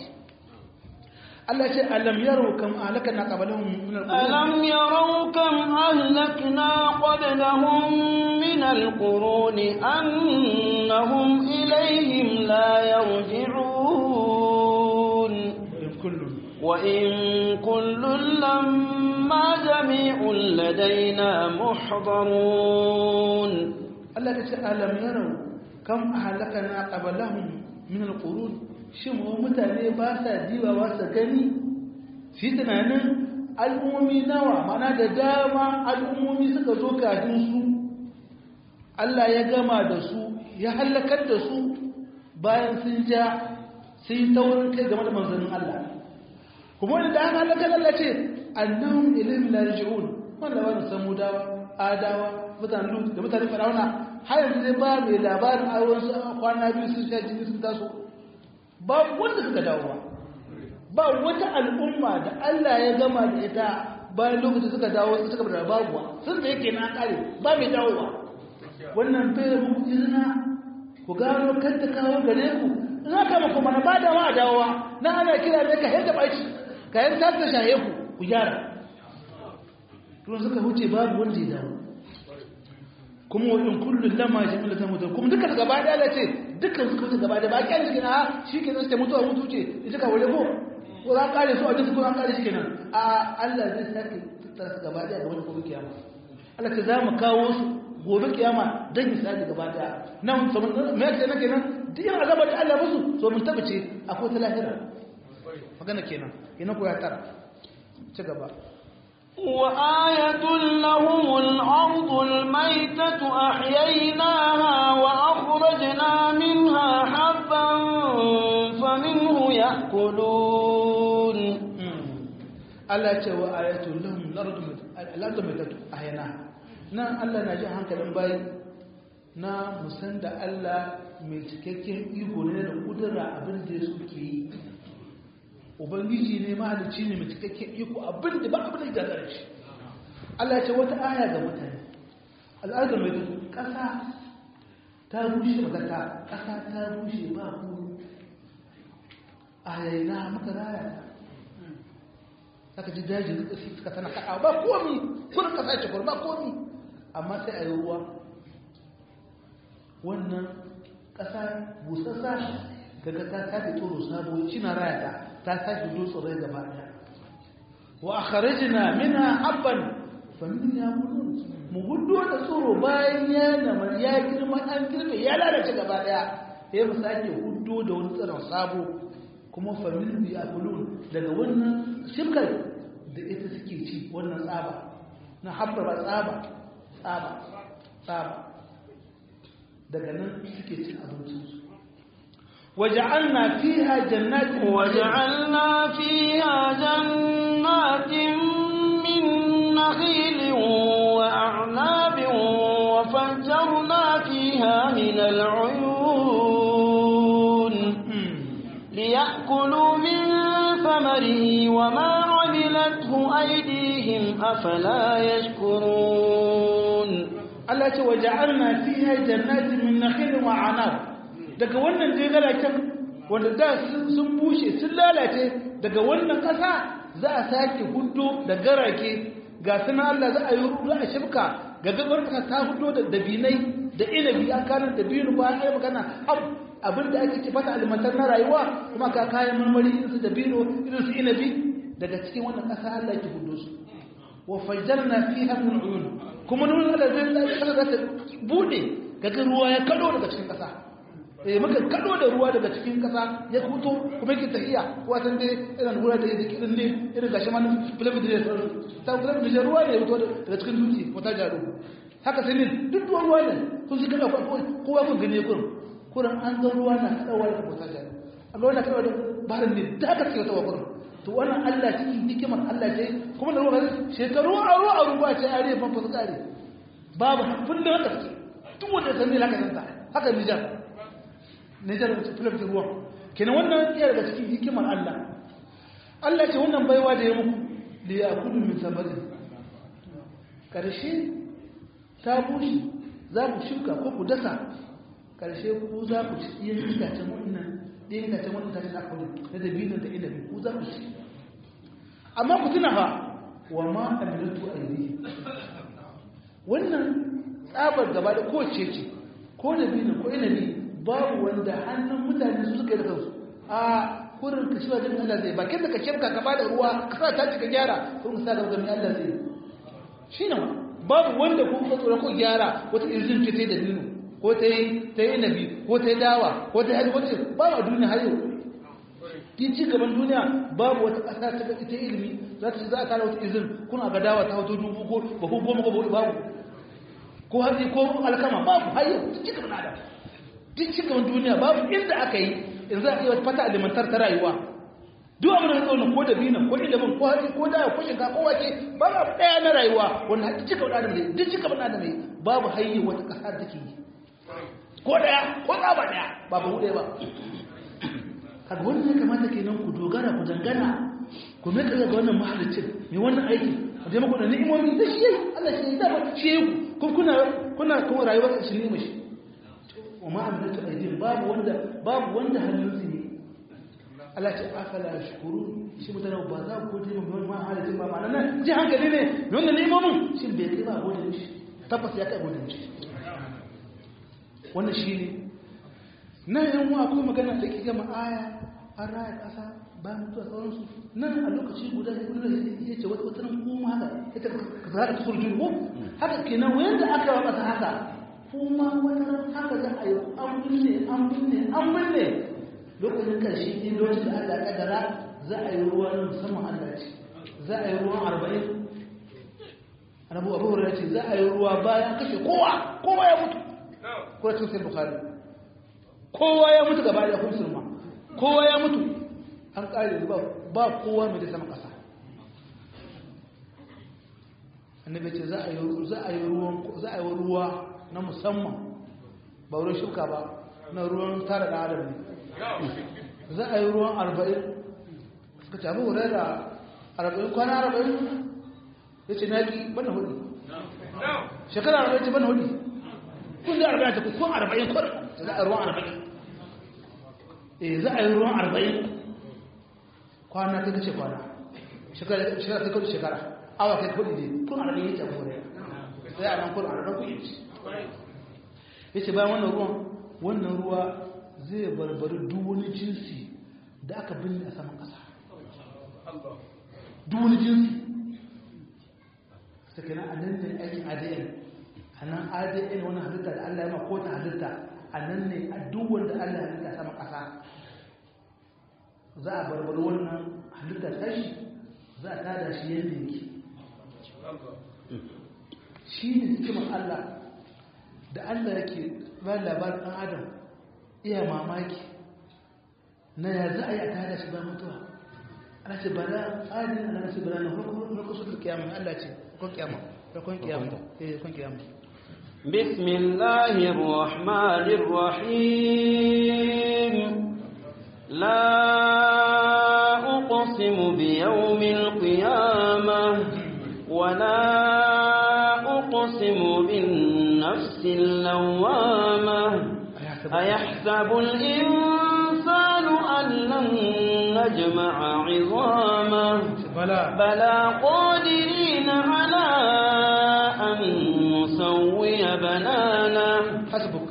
Allah ce alam yaro kam ahlakna qablahum min al-qurun ألم يروا كم أهلكنا قبلهم من القرون أنهم إليهم لا يرجعون kullu وإن كل لما جميع لدينا محضرون Allah ta ce alam yaro kam ahlakna qablahum min al-qurun shin wa mutane ba sa diba ba sa gani shi tunanin al'ummomi nawa mana da dama al'ummomi suka zo kafin su Allah ya gama da su ya halakar da su bayan sun ja sun yi taurin kai game da manzannin Allah kuma wani da aka halaka Allah ce annahum ilayhim la yarji'un wanda wani samudawa adawa mutanen lut da mutanen fir'auna har yanzu zai ba mai labarin a wasu kwana biyu sun sha jini sun taso ba wanda suka dawo ba ba wata al'umma da Allah ya gama da ita bayan lokacin suka dawo suka bada babuwa sun da yake na kare ba mai dawowa wannan bai muku izina ku gano kanta kawo gare ku in aka maka mana ba da ma dawowa na ana kira ne ka yadda ɓaci ka yadda ta ta shaye ku ku gyara tun suka huce babu wanda ya dawo kuma wa in kullum lama jami'a ta mutu kuma duka gaba da ya ce dukkan suka wuce gaba da ba kyan shi na shi ke zai mutuwa mutu ce ita ka wale ko ko za kare su a duk ko an kare shi kenan a Allah zai sake tattara su gaba da wani gobe kiyama Allah ta za mu kawo su gobe kiyama don misali gaba daya nan so me yake nan kenan duk yin azabar da Allah musu so mun tabbace akwai ta lahira magana kenan ina ko ya tara ci gaba وآية لهم الأرض الميتة أحييناها وأخرجنا منها حبا فمنه يأكلون Allah ce wa ayatul lahum al-ardu maitatu ahyana nan Allah na ji hankalin bayi na musan da Allah mai cikakken iko ne da kudura abin da suke yi ubangiji ne mahalicci ne mai cikakken iko abin da ba abin da ya shi Allah ce wata aya ga mutane al'adar mai ƙasa ta bushe magata ƙasa ta bushe ba ku ayayna maka raya aka ji daji da suka tana kaɗa ba komi kun ƙasa ce ba komi amma sai a yi ruwa wannan ƙasa busassa daga ta sake tsoro sabo shi na raya ta ta sake dutse rai gaba daya wa akhrajna minha habban fa min yaqulun mu gudu da tsoro bayan ya namar ya girma an girbe ya lalace gaba daya sai mu sake hudu da wani tsiron sabo kuma fa min yaqulun daga wannan shimkar da ita suke ci wannan tsaba na habba ba tsaba tsaba tsaba daga nan suke cin abincinsu وجعلنا فيها جنات وجعلنا فيها جنات من نخيل وأعناب وفجرنا فيها من العيون ليأكلوا من ثمره وما عملته أيديهم أفلا يشكرون التي وجعلنا فيها جنات من نخيل وأعناب daga wannan jegalacen wanda da sun bushe sun lalace daga wannan ƙasa za a sake hudu da garake ga suna Allah za a yi rudu a shifka ga gabar ka ta hudu da dabinai da inabi an kanar da biyu ba an yi magana abin da ake fata alimantar na rayuwa kuma ka kayan marmari irin su dabino irin su inabi daga cikin wannan ƙasa Allah ke hudu su wa fajjarna fiha min uyun kuma nuna Allah zai za ta bude kaga ruwa ya kado daga cikin ƙasa eh muka kado da ruwa daga cikin kasa ya fito kuma yake tafiya watan dai irin ruwa da yake din ne irin gashi ma flavor da ta flavor da ruwa ne ya fito daga cikin dutse wata jaro haka sai ne duk ruwan ruwa ne kun shi kada kowa kun gane kun kuran an ga ruwa na kadawa da wata jaro a ga wannan kadawa da barin ne da haka ce wata wakar to wannan Allah cikin hikimar Allah ce kuma da ruwa shekaru aro aro ba ce are fa fa kare babu kullum haka ce duk wanda san ne haka san haka Nijar Nijar filafin ruwan kenan wannan iya daga cikin hikimar Allah Allah ce wannan baiwa da ya muku da ya kudu min samarin ƙarshe ta bushe za ku shuka ko ku dasa ƙarshe ku za ku ci yin itacen wannan ɗin itacen wannan itacen da aka na dabinin da inabi ku za ku ci amma ku tuna fa wa ma amilatu aidi wannan tsabar gaba da ko ce ce ko dabinin ko inabi babu wanda hannun mutane su suka yi da kansu a kurin ka shiwa jin Allah zai bakin da ka shirka ka bada ruwa ka sa ta cika gyara kurin sa da gami Allah zai shi ne babu wanda ku ka tsoro ko gyara wata izin ce ta yi da dinu ko ta yi ta yi nabi ko ta yi dawa ko ta yi hajji wata babu a duniya har yau kin ci gaban duniya babu wata ƙasa ta gaci ta ilimi za ta za a tara wata izin kuna ga dawa ta hoto dubu ko ba ko goma ko babu ko hatsi ko alkama babu har yau ci gaban adam duk cikin duniya babu inda aka yi in za a yi wata fata alimantar ta rayuwa duk abin da tsaunin ko da bina ko ilimin ko hatsi ko dawa ko shinka ko wake ba abu ɗaya na rayuwa wanda haƙi cika wani adam ne duk cika wani adam ne babu hanyar wata ƙasa da take yi ko ɗaya ko tsaba ɗaya ba ba ɗaya ba kaga wannan ya kamata kenan ku dogara ku dangana ku mai kaga ga wannan mahalicin mai wannan aiki ku je muku da ni'imomi da shi yayi Allah shi yayi dama shi yayi ku kuna kuna kuma rayuwar shi ne mashi wa ma amlatu aydin babu wanda babu wanda hannun su ne Allah ce afala shukuru shi mutane ba za ku gode mun ma halicin ba ma'ana nan ji hankali ne mai wannan ni'imomin shin bai kai ba gode shi tabbas ya kai gode shi wannan shi ne nan yan wa akwai magana da ke gama aya an raya ƙasa bayan mutuwa sauransu nan a lokaci guda da kuma ya ce wata wata nan kuma haka ita ka zara ta surjin ko haka kenan wayan da aka yi masa haka kuma wata ran haka za a yi an binne an binne an binne lokacin karshe ne lokacin da Allah ya kaddara za a yi ruwa na musamman Allah ce za a yi ruwan arba'in annabi abu hurairah ce za a yi ruwa bayan kashe kowa kowa ya mutu ko cikin sai bukhari kowa ya mutu gaba da musulma kowa ya mutu an kare ba ba kowa mai da sama kasa annabi ce za a yi za a yi ruwan za a yi ruwa na musamman ba ruwan shuka ba na ruwan tara da adam ne za a yi ruwan arba'in suka ce abu hurairah arba'in kwana arba'in ya ce naki bana hudu shekara arba'in ce bana hudu kun da arba'in ta kun arba'in kun za a ruwan arba'in eh za a yi ruwan arba'in kwana ta kace kwana shekara ta kace shekara awa kai kudi ne kun arba'in ya ce kore sai a nan kun arba'in kun yi ya ce bayan wannan ruwan wannan ruwa zai barbari duk wani jinsi da aka binne a saman ƙasa duk wani jinsi sakina a nan ne aikin adn a nan adn wani halitta da allah ya ma ko ta halitta a nan ne a duk wanda allah ya halitta sama ƙasa za a barbari wannan halitta tashi za a tada shi yadda yake shi ne hikimar allah da allah yake ba labarin ɗan adam iya mamaki na ya za a yi a tada shi ba mutuwa ana ce bala tsarin ana nasu bala na farko su kiyama allah ce farkon kiyama farkon kiyama eh farkon kiyama بسم الله الرحمن الرحيم لا أقسم بيوم القيامة ولا أقسم بالنفس اللوامة أيحسب الإنسان أن لن نجمع عظامه بلى بلى قادرين على أن نسوي بنانه hasbuk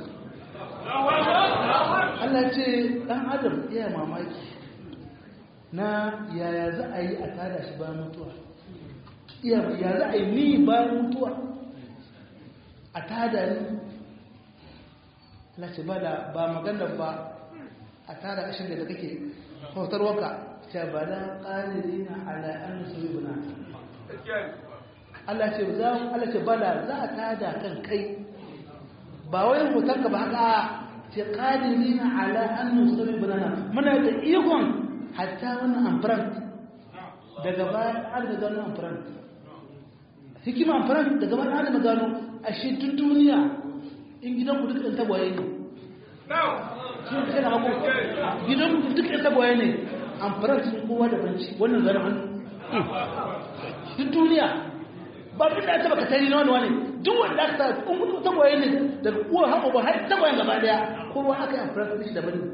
Allah ce ɗan adam iya mamaki na yaya za a yi a tada shi bayan mutuwa iya ya za a yi ni bayan mutuwa a tada ni Allah ce ba da ba maganar ba a tada ƙashin da kake kautarwaka ce ba da ƙalili na ala'an su yi buna Allah ce za Allah ce bala za a tada kan kai ba wai hotonka ba haka ce ƙadiri na ala an nusuri banana muna da ikon hatta wannan amfran daga bayan an da gano amfran hikima amfran daga bayan an da gano a shi tun duniya in gidan ku duk ɗan tagwaye ne sun kai na hagu gidan ku duk ɗan tagwaye ne amfran sun kowa da banci wannan zara hannu duk duniya ba duk da ta baka tari na wani wani duk wanda aka sa kun mutu tagwaye ne daga uwa haɓa ba har tagwayen gaba daya kowa aka yi amfani da shi daban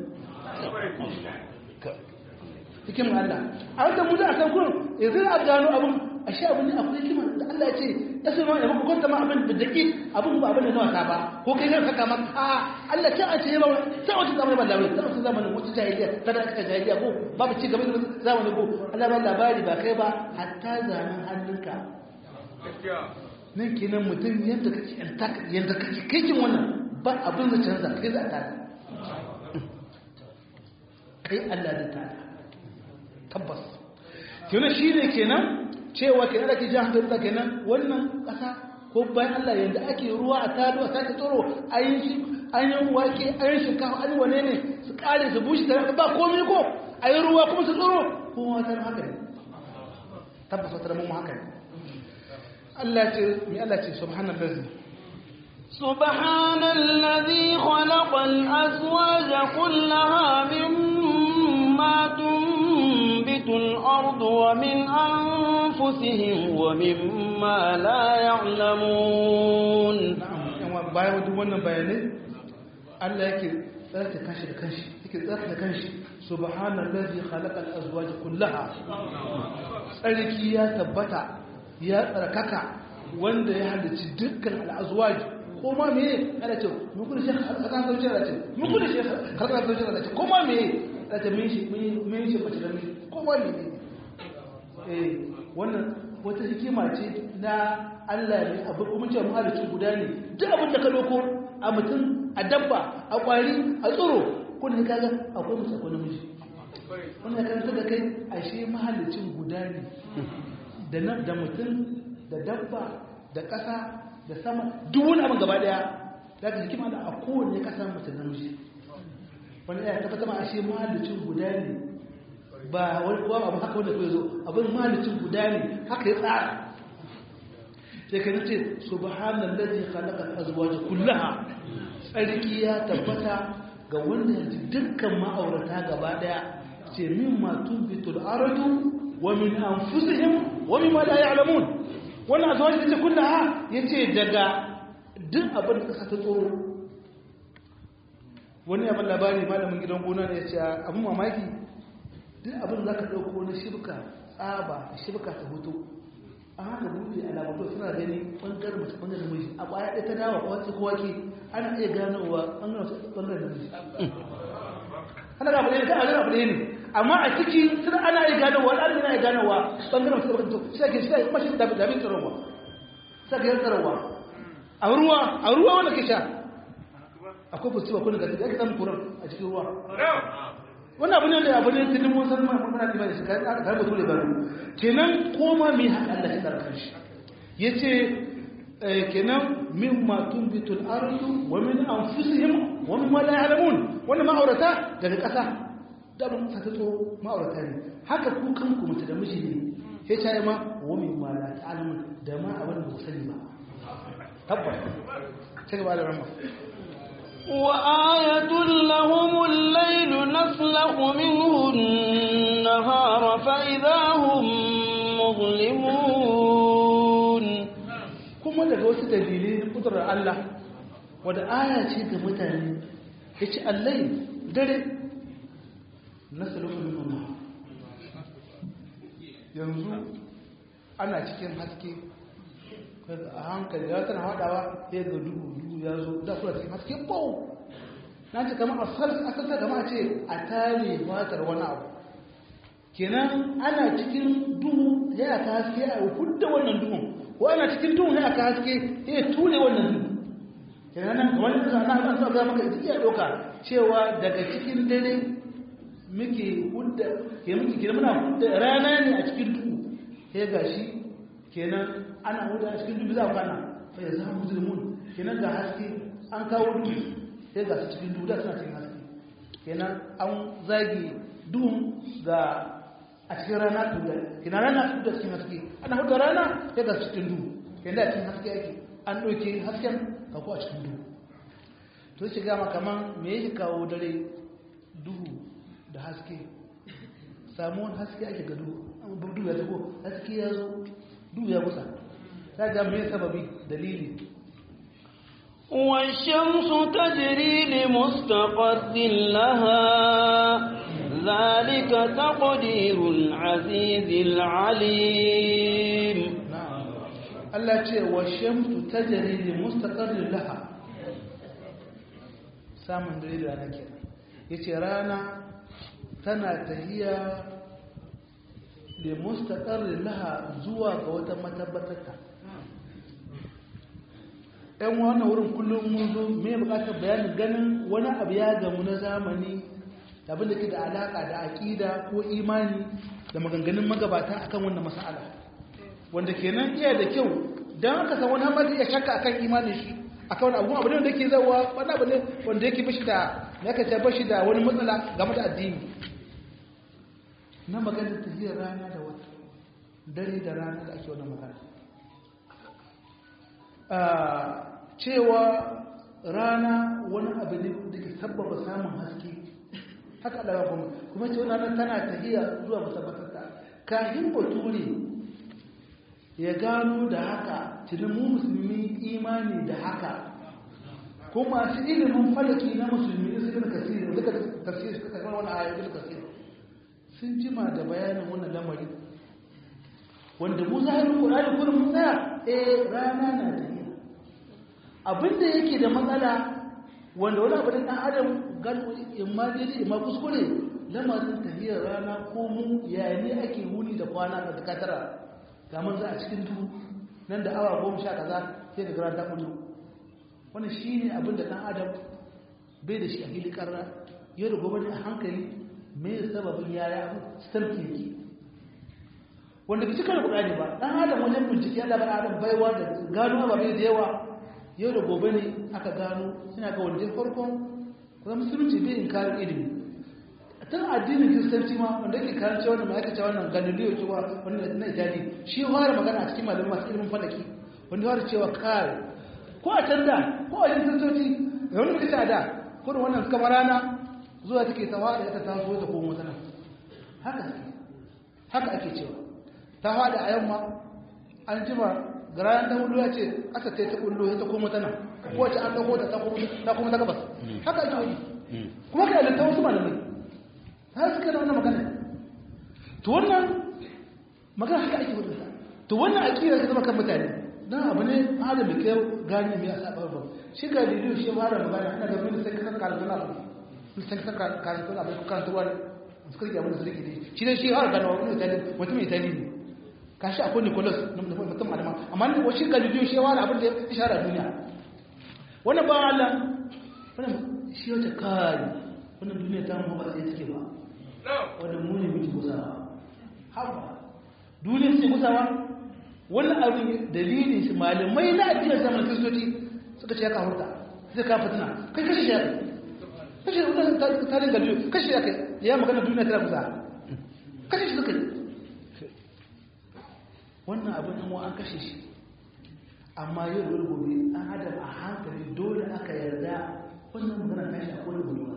hikim Allah a wata mu da a san kurin yanzu a gano abin a shi abin ne akwai hikima da Allah ya ce ya sai ma ya maka kwanta ma abin da daƙi abin ba abin da na wasa ba ko kai zai saka maka a Allah ta a ce ba ta wata zamanin ba labari ta wata zamanin wata jahiliya ta da aka jahiliya ko babu ci gaba da zamanin ko Allah ba labari ba kai ba hatta zanen hannunka nan kenan mutum yadda kake yadda kake kaikin wannan ba abin da canza kai za ta kai Allah da ta tabbas kenan shi ne kenan cewa kenan da ke jan hankali da kenan wannan ƙasa ko bayan Allah yadda ake ruwa a tado a sake tsoro ayin wake ayin shinkafa ayin wane ne su kare su bushe tare ba komai ko ayin ruwa kuma su tsoro kuma wata haka ne tabbas wata mun haka ne Allah ce mi Allah ce subhanallazi سبحان الذي خلق الأزواج كلها مما تنبت الأرض ومن أنفسهم ومما لا يعلمون bayan duk wannan bayanai Allah yake tsarta kanshi da kanshi yake tsarta da kanshi subhanallazi khalaqal azwaj kullaha tsarki ya tabbata ya tsarkaka wanda ya halicci dukkan al'azwaj ko ma me ana ce mun kudu shi kan zauce da ce mun kudu shi kan zauce da ce ko ma me da ce min shi min shi bace da min ko ma me eh wannan wata hikima ce na Allah ne abu kuma ce mu halicci guda ne duk abin da ka loko a mutum a dabba a kwari a tsoro kun ne kaga akwai musu akwai namiji wannan kan da kai ashe mahallicin guda ne da nan da mutum da dabba da ƙasa da sama duk wani abin gaba daya za ka hikima da a kowane ƙasa mutum namiji wani ya tabbata ma ashe mahallicin guda ne ba wani kowa abu haka wanda kai zo abin mahallicin guda ne haka ya tsara sai ka nace subhanallazi khalaqa azwaja kullaha tsarki ya tabbata ga wanda yanzu dukkan ma'aurata gaba daya ce min ma tunbitul ardu wa min anfusihim wa mimma la ya'lamun wannan azwaji tace kullaha yace daga duk abin da kasa ta tsoro wani abin labari malamin gidan gona ne yace abin mamaki duk abin da zaka dauko na shirka tsaba shirka ta hoto a haka buɗe alamatu suna gani ɓangaren mace ɓangaren miji a ƙwaya ɗaya ta dawa kwace ko wake ana iya ganowa ɓangaren mace ɓangaren miji ana ga abu ne ta abu ne amma a ciki suna ana iya ganowa ana iya ganowa ɓangaren mace ɓangaren miji sai ke sai kuma shi dabi dabi tsarowa sai ke tsarowa a ruwa a ruwa wanda ke sha akwai fusti ko daga ya ke samun kuran a cikin ruwa wannan abu ne da abu ne tunin mun san mun kana da shi kai ka mutu da baro kenan koma mai haka Allah ya tsara shi yace kenan mimma tunbitul ardu wa min anfusihim wa mimma la ya'lamun wannan ma'aurata daga ƙasa da mun ta tsoro ma'aurata ne haka ku kanku mutu da miji ne sai ta yi ma wa mimma la ta'lamun da ma abin da ku sani ba tabbas sai gaba da ramma وآية لهم الليل نسلخ منه النهار فإذا هم مظلمون kuma daga wasu dalilai na kudurar Allah wadda aya ce ga mutane ya ce allai dare na salofin nuna yanzu ana cikin haske a hankali ya tana haɗawa ya ga duhu duhu ya zo da kula cikin haske bau na ce kama a sassa kama a ce a tare fatar wani abu kenan ana cikin duhu ya ta haske a hudda wannan duhun ko ana cikin duhun ya ta haske ya ture wannan duhu kenan nan kamar yadda na an sa ga maka iya doka cewa daga cikin dare muke hudda ke muke kenan muna hudda rana ne a cikin duhu sai gashi kenan ana huda a cikin duhu za ku kana fa ya zama musulmun kenan ga haske an kawo duhu sai ga su cikin duhu da suna cikin haske kenan an zage duhun ga a cikin rana tuda kenan rana tuda cikin haske ana huda rana sai ga su cikin duhu kenan da cikin haske ake an ɗauke hasken ka ko a cikin duhu to shi gama kaman me yake kawo dare duhu da haske samuwan haske ake ga duhu duhu ya tago haske ya zo duhu ya kusa ta ga me sababi dalili والشمس تجري لمستقر لها ذلك تقدير العزيز العليم Allah ce wa shamsu tajri li mustaqarrin laha samun dare da rana kenan yace rana tana tahiya li mustaqarrin laha zuwa ga wata matabbatarta ɗan wannan wurin kullum mun zo me bukatar bayanin ganin wani abu ya gamu na zamani abin da ke da alaka da aƙida ko imani da maganganun magabata akan wannan mas'ala wanda kenan iya da kyau don aka san wani hamadi ya shakka akan imanin shi akan wani abu abu ne wanda yake zawa wani abu ne wanda yake bashi da ya kace bashi da wani matsala game da addini na maganar tafiyar rana da wata dare da rana da ake wannan magana cewa rana wani abu ne da ke sabbaba samun haske haka Allah kuma kuma ce wannan tana tahiya zuwa musabbatarta kafin bature ya gano da haka tunan mu musulmi imani da haka kuma su ilimin falaki na musulmi su gina kasiri duka tafsir suka kai wani ayoyi duka kasiri sun jima da bayanin wannan lamari wanda mu zahirin Qur'ani kullum mun tsaya eh rana na tafiya abinda yake da matsala wanda wani abu da dan adam gano imma dai imma kuskure lamarin tafiyar rana ko mu yayin ne ake wuni da kwana da takatara ga mun za a cikin duhu nan da awa goma sha kaza sai ga gara ta kullu wannan shine abin da dan adam bai da shi a hili karra yau da gobe a hankali me sababin yaya sarki yake wanda ke cikin Qur'ani ba dan adam wajen bincike Allah ba adam baiwa da gano ba bai da yawa yau da gobe ne aka gano suna ga wanda farkon kuma musulunci bai inkarin ilimi tun addinin kiristanci ma wanda ke karanci wannan ma aka ce wannan galileo cewa wannan na itali shi fara magana a cikin malamin masu ilimin falaki wanda fara cewa kai ko a can da ko a yin kiristoci da wani mutum a da ko da wannan suka rana zuwa take ta fada ita ta zo ta komo tana haka haka ake cewa ta fada a yamma an jima garanan ta hudu ya ce aka ta ta kullo ta komo tana ko wace an dauko ta ta komo ta gabas haka ake yi kuma kai da ta wasu malamai ta suka da wannan magana to wannan magana haka ake wadda to wannan akira ta zama kan mutane dan abu ne adam da kai gani mai asa ba shi ga lidu shi fara magana ana da mun sai kan karatu na mun sai kan karatu na ko kan tuwa suka yi abin da suke yi shi ne shi har gano wani itali mutum itali ne kashi akwai Nicholas mutum malama amma ne shi ga lidu shi fara abin da ya shara duniya wannan ba Allah wannan shi wata kai wannan duniya ta mu ba sai take ba wanda mu ne muke gusawa haba duniya ce gusawa wannan abin dalilin shi malamai na addinin zaman kristoci suka ce ya kafurta zai ka fitina kai kashe shi kashe wannan tarin galiyo kashe ya kai ya magana duniya tana gusa kashe shi suka yi wannan abin nan an kashe shi amma yau da gobe an adam a hankali dole aka yarda wannan magana kashi a kodin gobe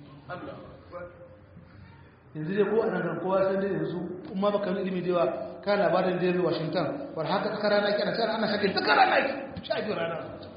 yanzu dai ko a nan kowa sai dai yanzu kuma baka yi ilimi da yawa ka labarin da yabi washington war haka tsakar rana ki ana sai ana shakin tsakar rana ki sha biyu rana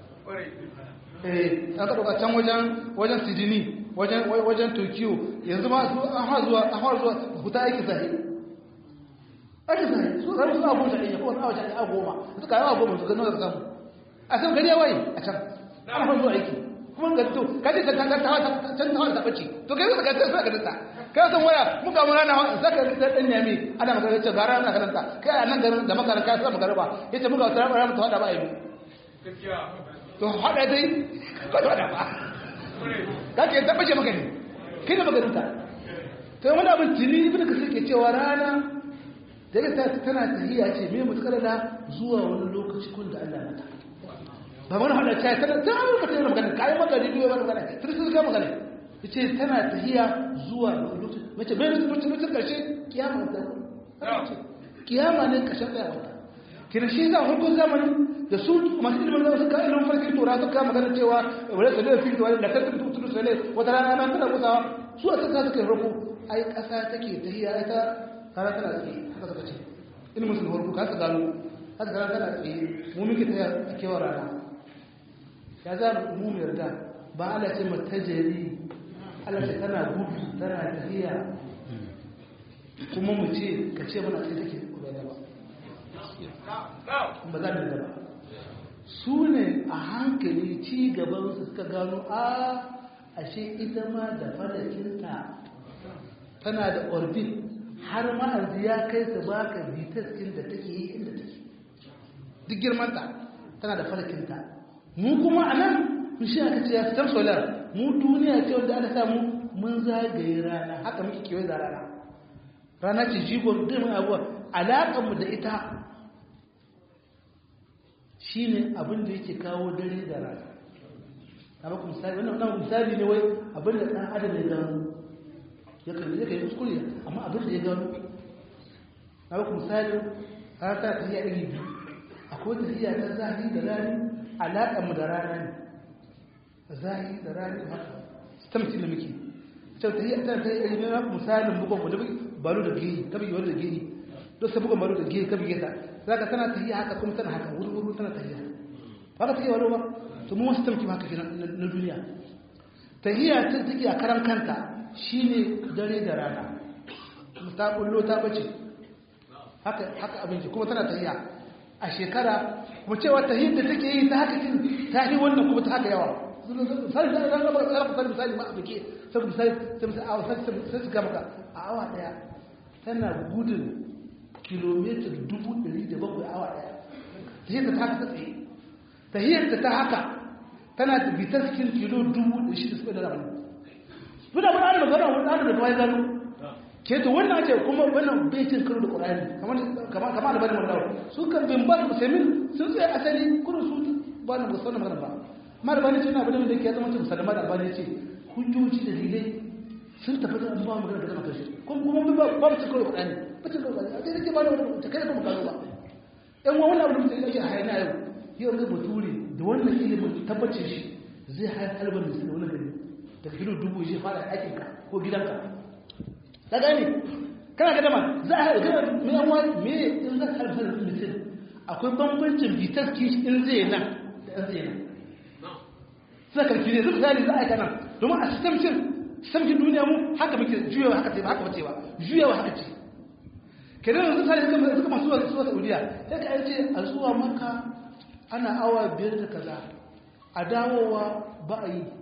eh an ka dauka can wajen wajen sydney wajen wajen tokyo yanzu ma su an ha zuwa an ha zuwa huta aiki sahi aiki sahi su zai su abu da iya ko awa shakin a goma su ka yawa goma su ga nawa samu a san gari ya waye a can an ha zuwa aiki kuma ga to kaje ta ta ta ta ta ta bace to kai ka ta ka ta kai san waya muka mun rana zaka ta dan yami ana magana ce gara ana karanta kai a nan garin da makaran kai sai magana ba yace muka tsara bara mu hada ba ai to hada dai ka hada ba kake ta bace maka ne kai da magaranta to wani abin tini ibn kasir ke cewa rana daga ta tana tahiya ce me mutakar da zuwa wani lokaci kun da Allah mata ba wani hada ta tana ta ka tana magana kai maka ridiyo ba magana sai su ga magana yace tana tahiya zuwa lokaci mace bai mutu mutu karshe kiyama ta kiyama ne kashin tsaya kina shi za hukun zamani da su masu ilimin zama suka ilimin farkin tura suka magana cewa wale su da fito wale da kan tutu tutu sale wata rana nan tana kusawa su a suka suka yi rako ai kasa take tahiya ita kara tana tsaye haka suka ce ilimin su da farko ka su gano haka kara tana tsaye mu muke tahiya a kewar rana ya za mu mu yarda ba ala ce matajari ala ce tana gudu tana tafiya kuma mu ce ka ce mana sai take kuma da ba ba za mu da ba su ne a hankali ci gaban su suka gano a ashe ita ma da falakinta tana da orbit har ma'azi ya kai su baka bitaskin da take yi inda take duk girmanta tana da falakinta mu kuma a nan shi aka ce ya fitar solar mu duniya ce wanda ana samu mun zagaye rana haka muke kewaye da rana rana ce jigon dimin abuwa alaƙanmu da ita shi ne abin da yake kawo dare da rana na baku misali wannan misali ne wai abin da ɗan adam ya gano ya kan yi kuskure amma abin da ya gano na ku misali har ta tafiya iri biyu akwai tafiya ta zahi da rani alaƙar mu da rana ne zahi da rani haka stamci da muke sau tafiya ta tafiya iri biyu misalin bugon wanda baro da gehi ta bigi wani da gehi don sa bugon baro da gehi ka bige ta za ka tana tafiya haka kuma tana haka wuri-wuri tana tafiya haka tafiya wani ba to mu wasu tamki haka kenan na duniya tahiya ta take a karan kanta shine dare da rana ta bullo ta bace haka haka abinci kuma tana tahiya a shekara mu cewa tahiyar da take yi ta haka ta yi wannan kuma ta haka yawa sai da ran ba tsara fa misali ma abike sai misali sai misali a sai sai su gaba a awa daya tana gudun kilomita 700 awa daya tahiyar ta haka tsaye tahiyar ta haka tana da bitar cikin kilo dubu da shi da suka da rabu duk da wani ana magana wani ana da kawai gano ke to wannan ake kuma wannan bai cin karo da ƙur'ani kamar kamar da bani magana su kan bin ba su semin sun tsaye asali kudu su ba na musamman magana ba ma da bani ce na abin da ke zama cin sadama da bani ce hujjoji da dalilai sun tafi da ba magana da zama karshe kuma kuma ba ba cin karo da ƙur'ani ba cin karo da ƙur'ani a dai nake ba da wani ta kai da kuma karo ba yan wani abu da mutum yake hayana yau yau ga bature da wannan ilimin tabbacin shi zai hayar albar da wani gari da kilo dubu shi fara aikinka ko gidanka ta gane kana gada ma za a gada mai an wani me in za a harfar da mutum akwai bambancin bitar kishi in zai nan da an zai nan suna karfi ne zai misali za a yi kanan domin a sistemcin sistemcin duniya mu haka muke juyawa haka ce ba haka bace ba juyawa haka ce kenan yanzu misali suka masu zuwa saudiya sai ka ce a zuwa maka ana awa biyar da kaza a dawowa ba a yi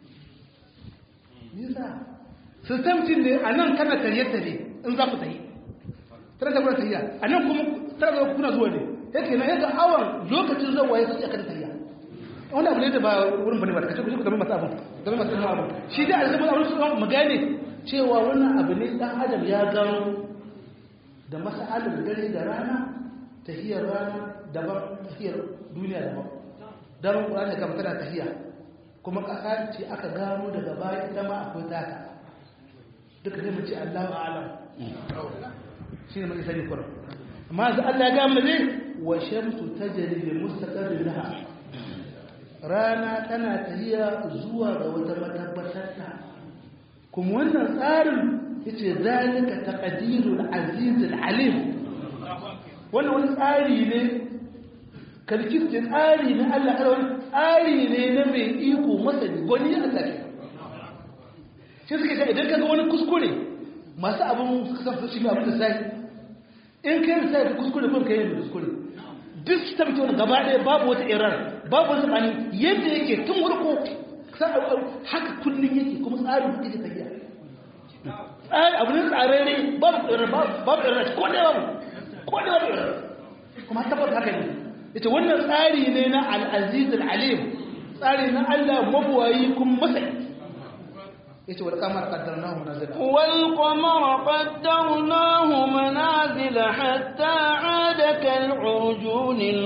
nisa sistemcin ne a nan kana tare-tare in za ku tayi tare da kuna tafiya a nan kuma tare da kuna zuwa ne yake na yadda awon lokacin zuwa ya suke kan tafiya wani abu ne da ba wurin bane ba da kace ku game masu abu game masu abu shi dai alzama abin su mu gane cewa wannan abu ne dan adam ya gano da mas'alar dare da rana tahiyar rana daban tahiyar duniya daban daren ƙurani kam tana tahiya kuma ƙasa ce aka gano daga baya ita ma akwai taka duka zai mace allahu alam shi ne mai sani kura amma za allah ya gama ne wa shamsu ta jari mustaqarrin laha rana tana tahiya zuwa ga wata matabbatar ta kuma wannan tsarin yace zalika taqdirul azizul alim wannan wani tsari ne kalkin da tsari na Allah wani tsari ne na mai iko masani gwani ya Allah shi suka ce idan kaga wani kuskure masu abin kasance shi abin da sai in kai da sai kuskure kun kai da kuskure duk ta fito da gaba ɗaya babu wata irar babu wata tsani yadda yake tun warko haka kullum yake kuma tsarin da yake tafiya tsari abu ne tsararre babu irar babu irar ko da babu ko da babu irar kuma tabbata haka ne ita wannan tsari ne na al'aziz al'alim tsari na Allah mabuwayi kuma masai yace wal qamar qaddarnahu manazila wal qamara qaddarnahu manazila hatta 'ada kal 'urjun al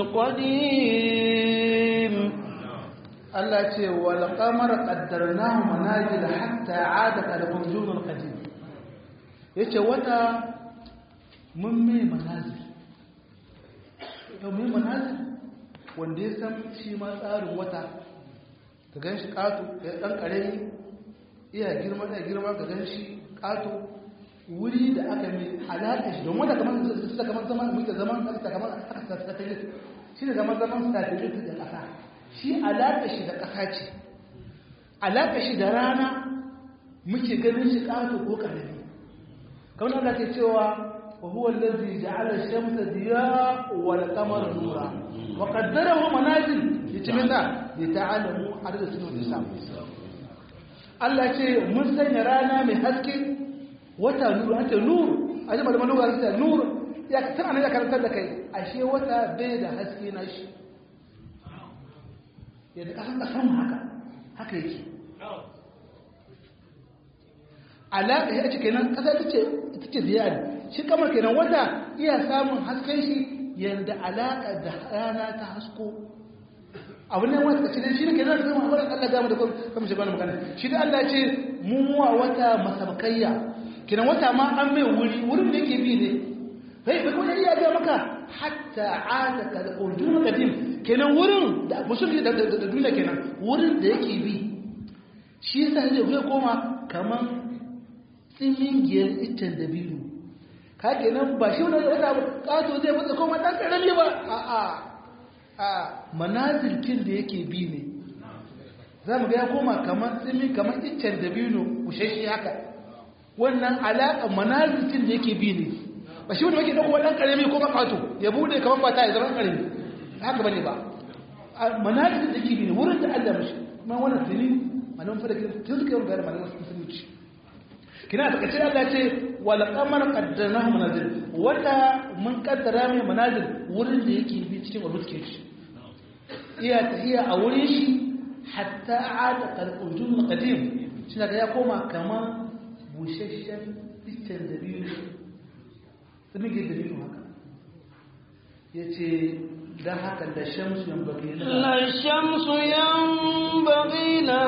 qadim Allah ce wal qamara qaddarnahu manazila hatta 'ada kal 'urjun al qadim yace wata mun mai manazil yau mai manazil wanda ya san shi ma tsarin wata ka gan shi ƙato ya ɗan ƙarami iya girma da girma ka gan shi ƙato wuri da aka mai alaƙa shi don wata kamar su da kamar zaman muke zaman halitta kamar aka satelit shi da kamar zaman satelit da ƙasa shi alaƙa shi da ƙasa ce alaƙa shi da rana muke ganin shi ƙato ko ƙarami kamar Allah ke cewa وهو الذي جعل الشمس ضياء والقمر نورا وقدره منازل لتمنى لتعلموا عدد سنين الحساب Allah ce mun sanya rana mai haske wata nuru an ce nuru a jama'a da manuwa ta nuru ya tana ya karantar da kai ashe wata bai da haske na shi yadda kasan kasan haka haka yake alaƙa ya ce kenan ƙasa ta ce ita ce ziyari shi kamar kenan wata iya samun hasken shi yadda alaƙa da rana ta hasko abu ne wata kashi shi ne kenan da zama wadda Allah gama da kuma shi bane magana shi da Allah ce mummuwa wata masabakayya kenan wata ma an mai wuri wurin da yake bi ne kai bai kuma iya ga maka hatta ada ka da urdun kadim kenan wurin da musulmi da da duniya kenan wurin da yake bi shi yasa zai zai koma kaman tsimin giyar iccen da biyu ka kenan ba shi wani wata kato zai matsa koma dan karami ba a a a manazilkin da yake bi ne za mu ga ya koma kaman tsimi kaman iccen da biyu kushashi haka wannan alaƙa manazilkin da yake bi ne ba shi wanda wake ɗauko ɗan ƙarami ko makato ya bude kamar fata ya zama ƙarami haka bane ba manazilkin da yake bi ne wurin da Allah mashi kuma wannan tuni manan fara tun suka yi gari manan musulunci kina ta kace Allah ce wal qamar qaddarnahu manazil wata mun kaddara mai manazil wurin da yake bi cikin rubuce shi iya tahiya a wurin shi hatta ada kalqujum qadim shi daga ya koma kamar bushashshen iccen da biyu tsimige da biyu haka ya ce don haka da shamsu yan bagi la shamsu yan bagi na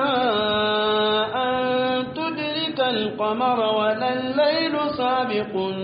an tudrika al-qamar wa lal-laylu sabiqun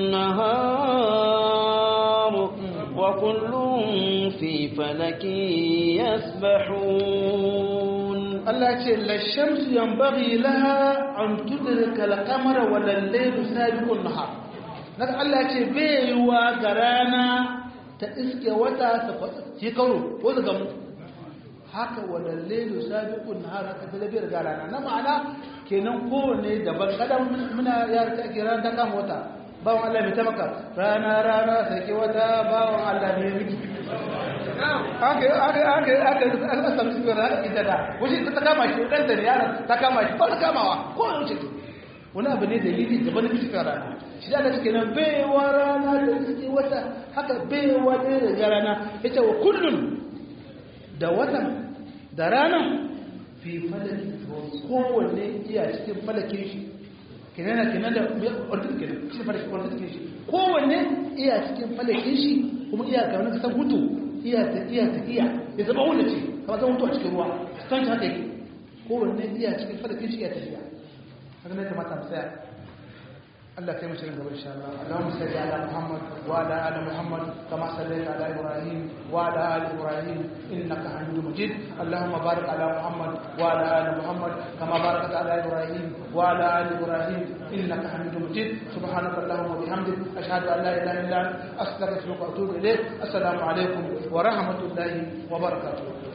nahar wa kullun fi falakin yasbahun Allah ce la shamsu yan bagi laha an tudrika al-qamar wa lal-laylu sabiqun nahar naka Allah ce bai yiwa ga rana ta iske wata ta ci karo ko ta gamu haka wannan lailu sabiqun nahar haka da biyar ga rana na ma'ana kenan kowanne daban kadan muna yar ta ake rana ta kama wata bawon Allah mai tamaka rana rana sake wata bawon Allah mai miki haka haka haka haka aka samu su da ita da wuce ta kama shi dan da yaran ta kama shi ba ta kamawa ko wuce wani abu ne dalili da wani cikin rana shi da take nan baiwa rana da cikin wata haka baiwa ne da rana yace wa kullun da watan da ranan fi falaki kowanne iya cikin falakin shi kenan kenan da ordin kenan shi falakin ordin shi kowanne iya cikin falakin shi kuma iya ga wani kasan hutu iya ta iya ta iya ya zama wanda ce kamar zama hutu a cikin ruwa san ta haka yake kowanne iya cikin falakin shi iya tafiya haka ne kamata mu tsaya Allah kai mu shirin gaba insha Allah Allahumma salli ala Muhammad wa ala ali Muhammad kama sallaita ala Ibrahim wa ala ali Ibrahim innaka Hamidum Majid Allahumma barik ala Muhammad wa ala ali Muhammad kama barakta ala Ibrahim wa ala ali Ibrahim innaka Hamidum Majid subhanaka Allahumma wa bihamdik ashhadu an la ilaha illa anta astaghfiruka wa atubu ilayk assalamu alaikum wa rahmatullahi wa barakatuh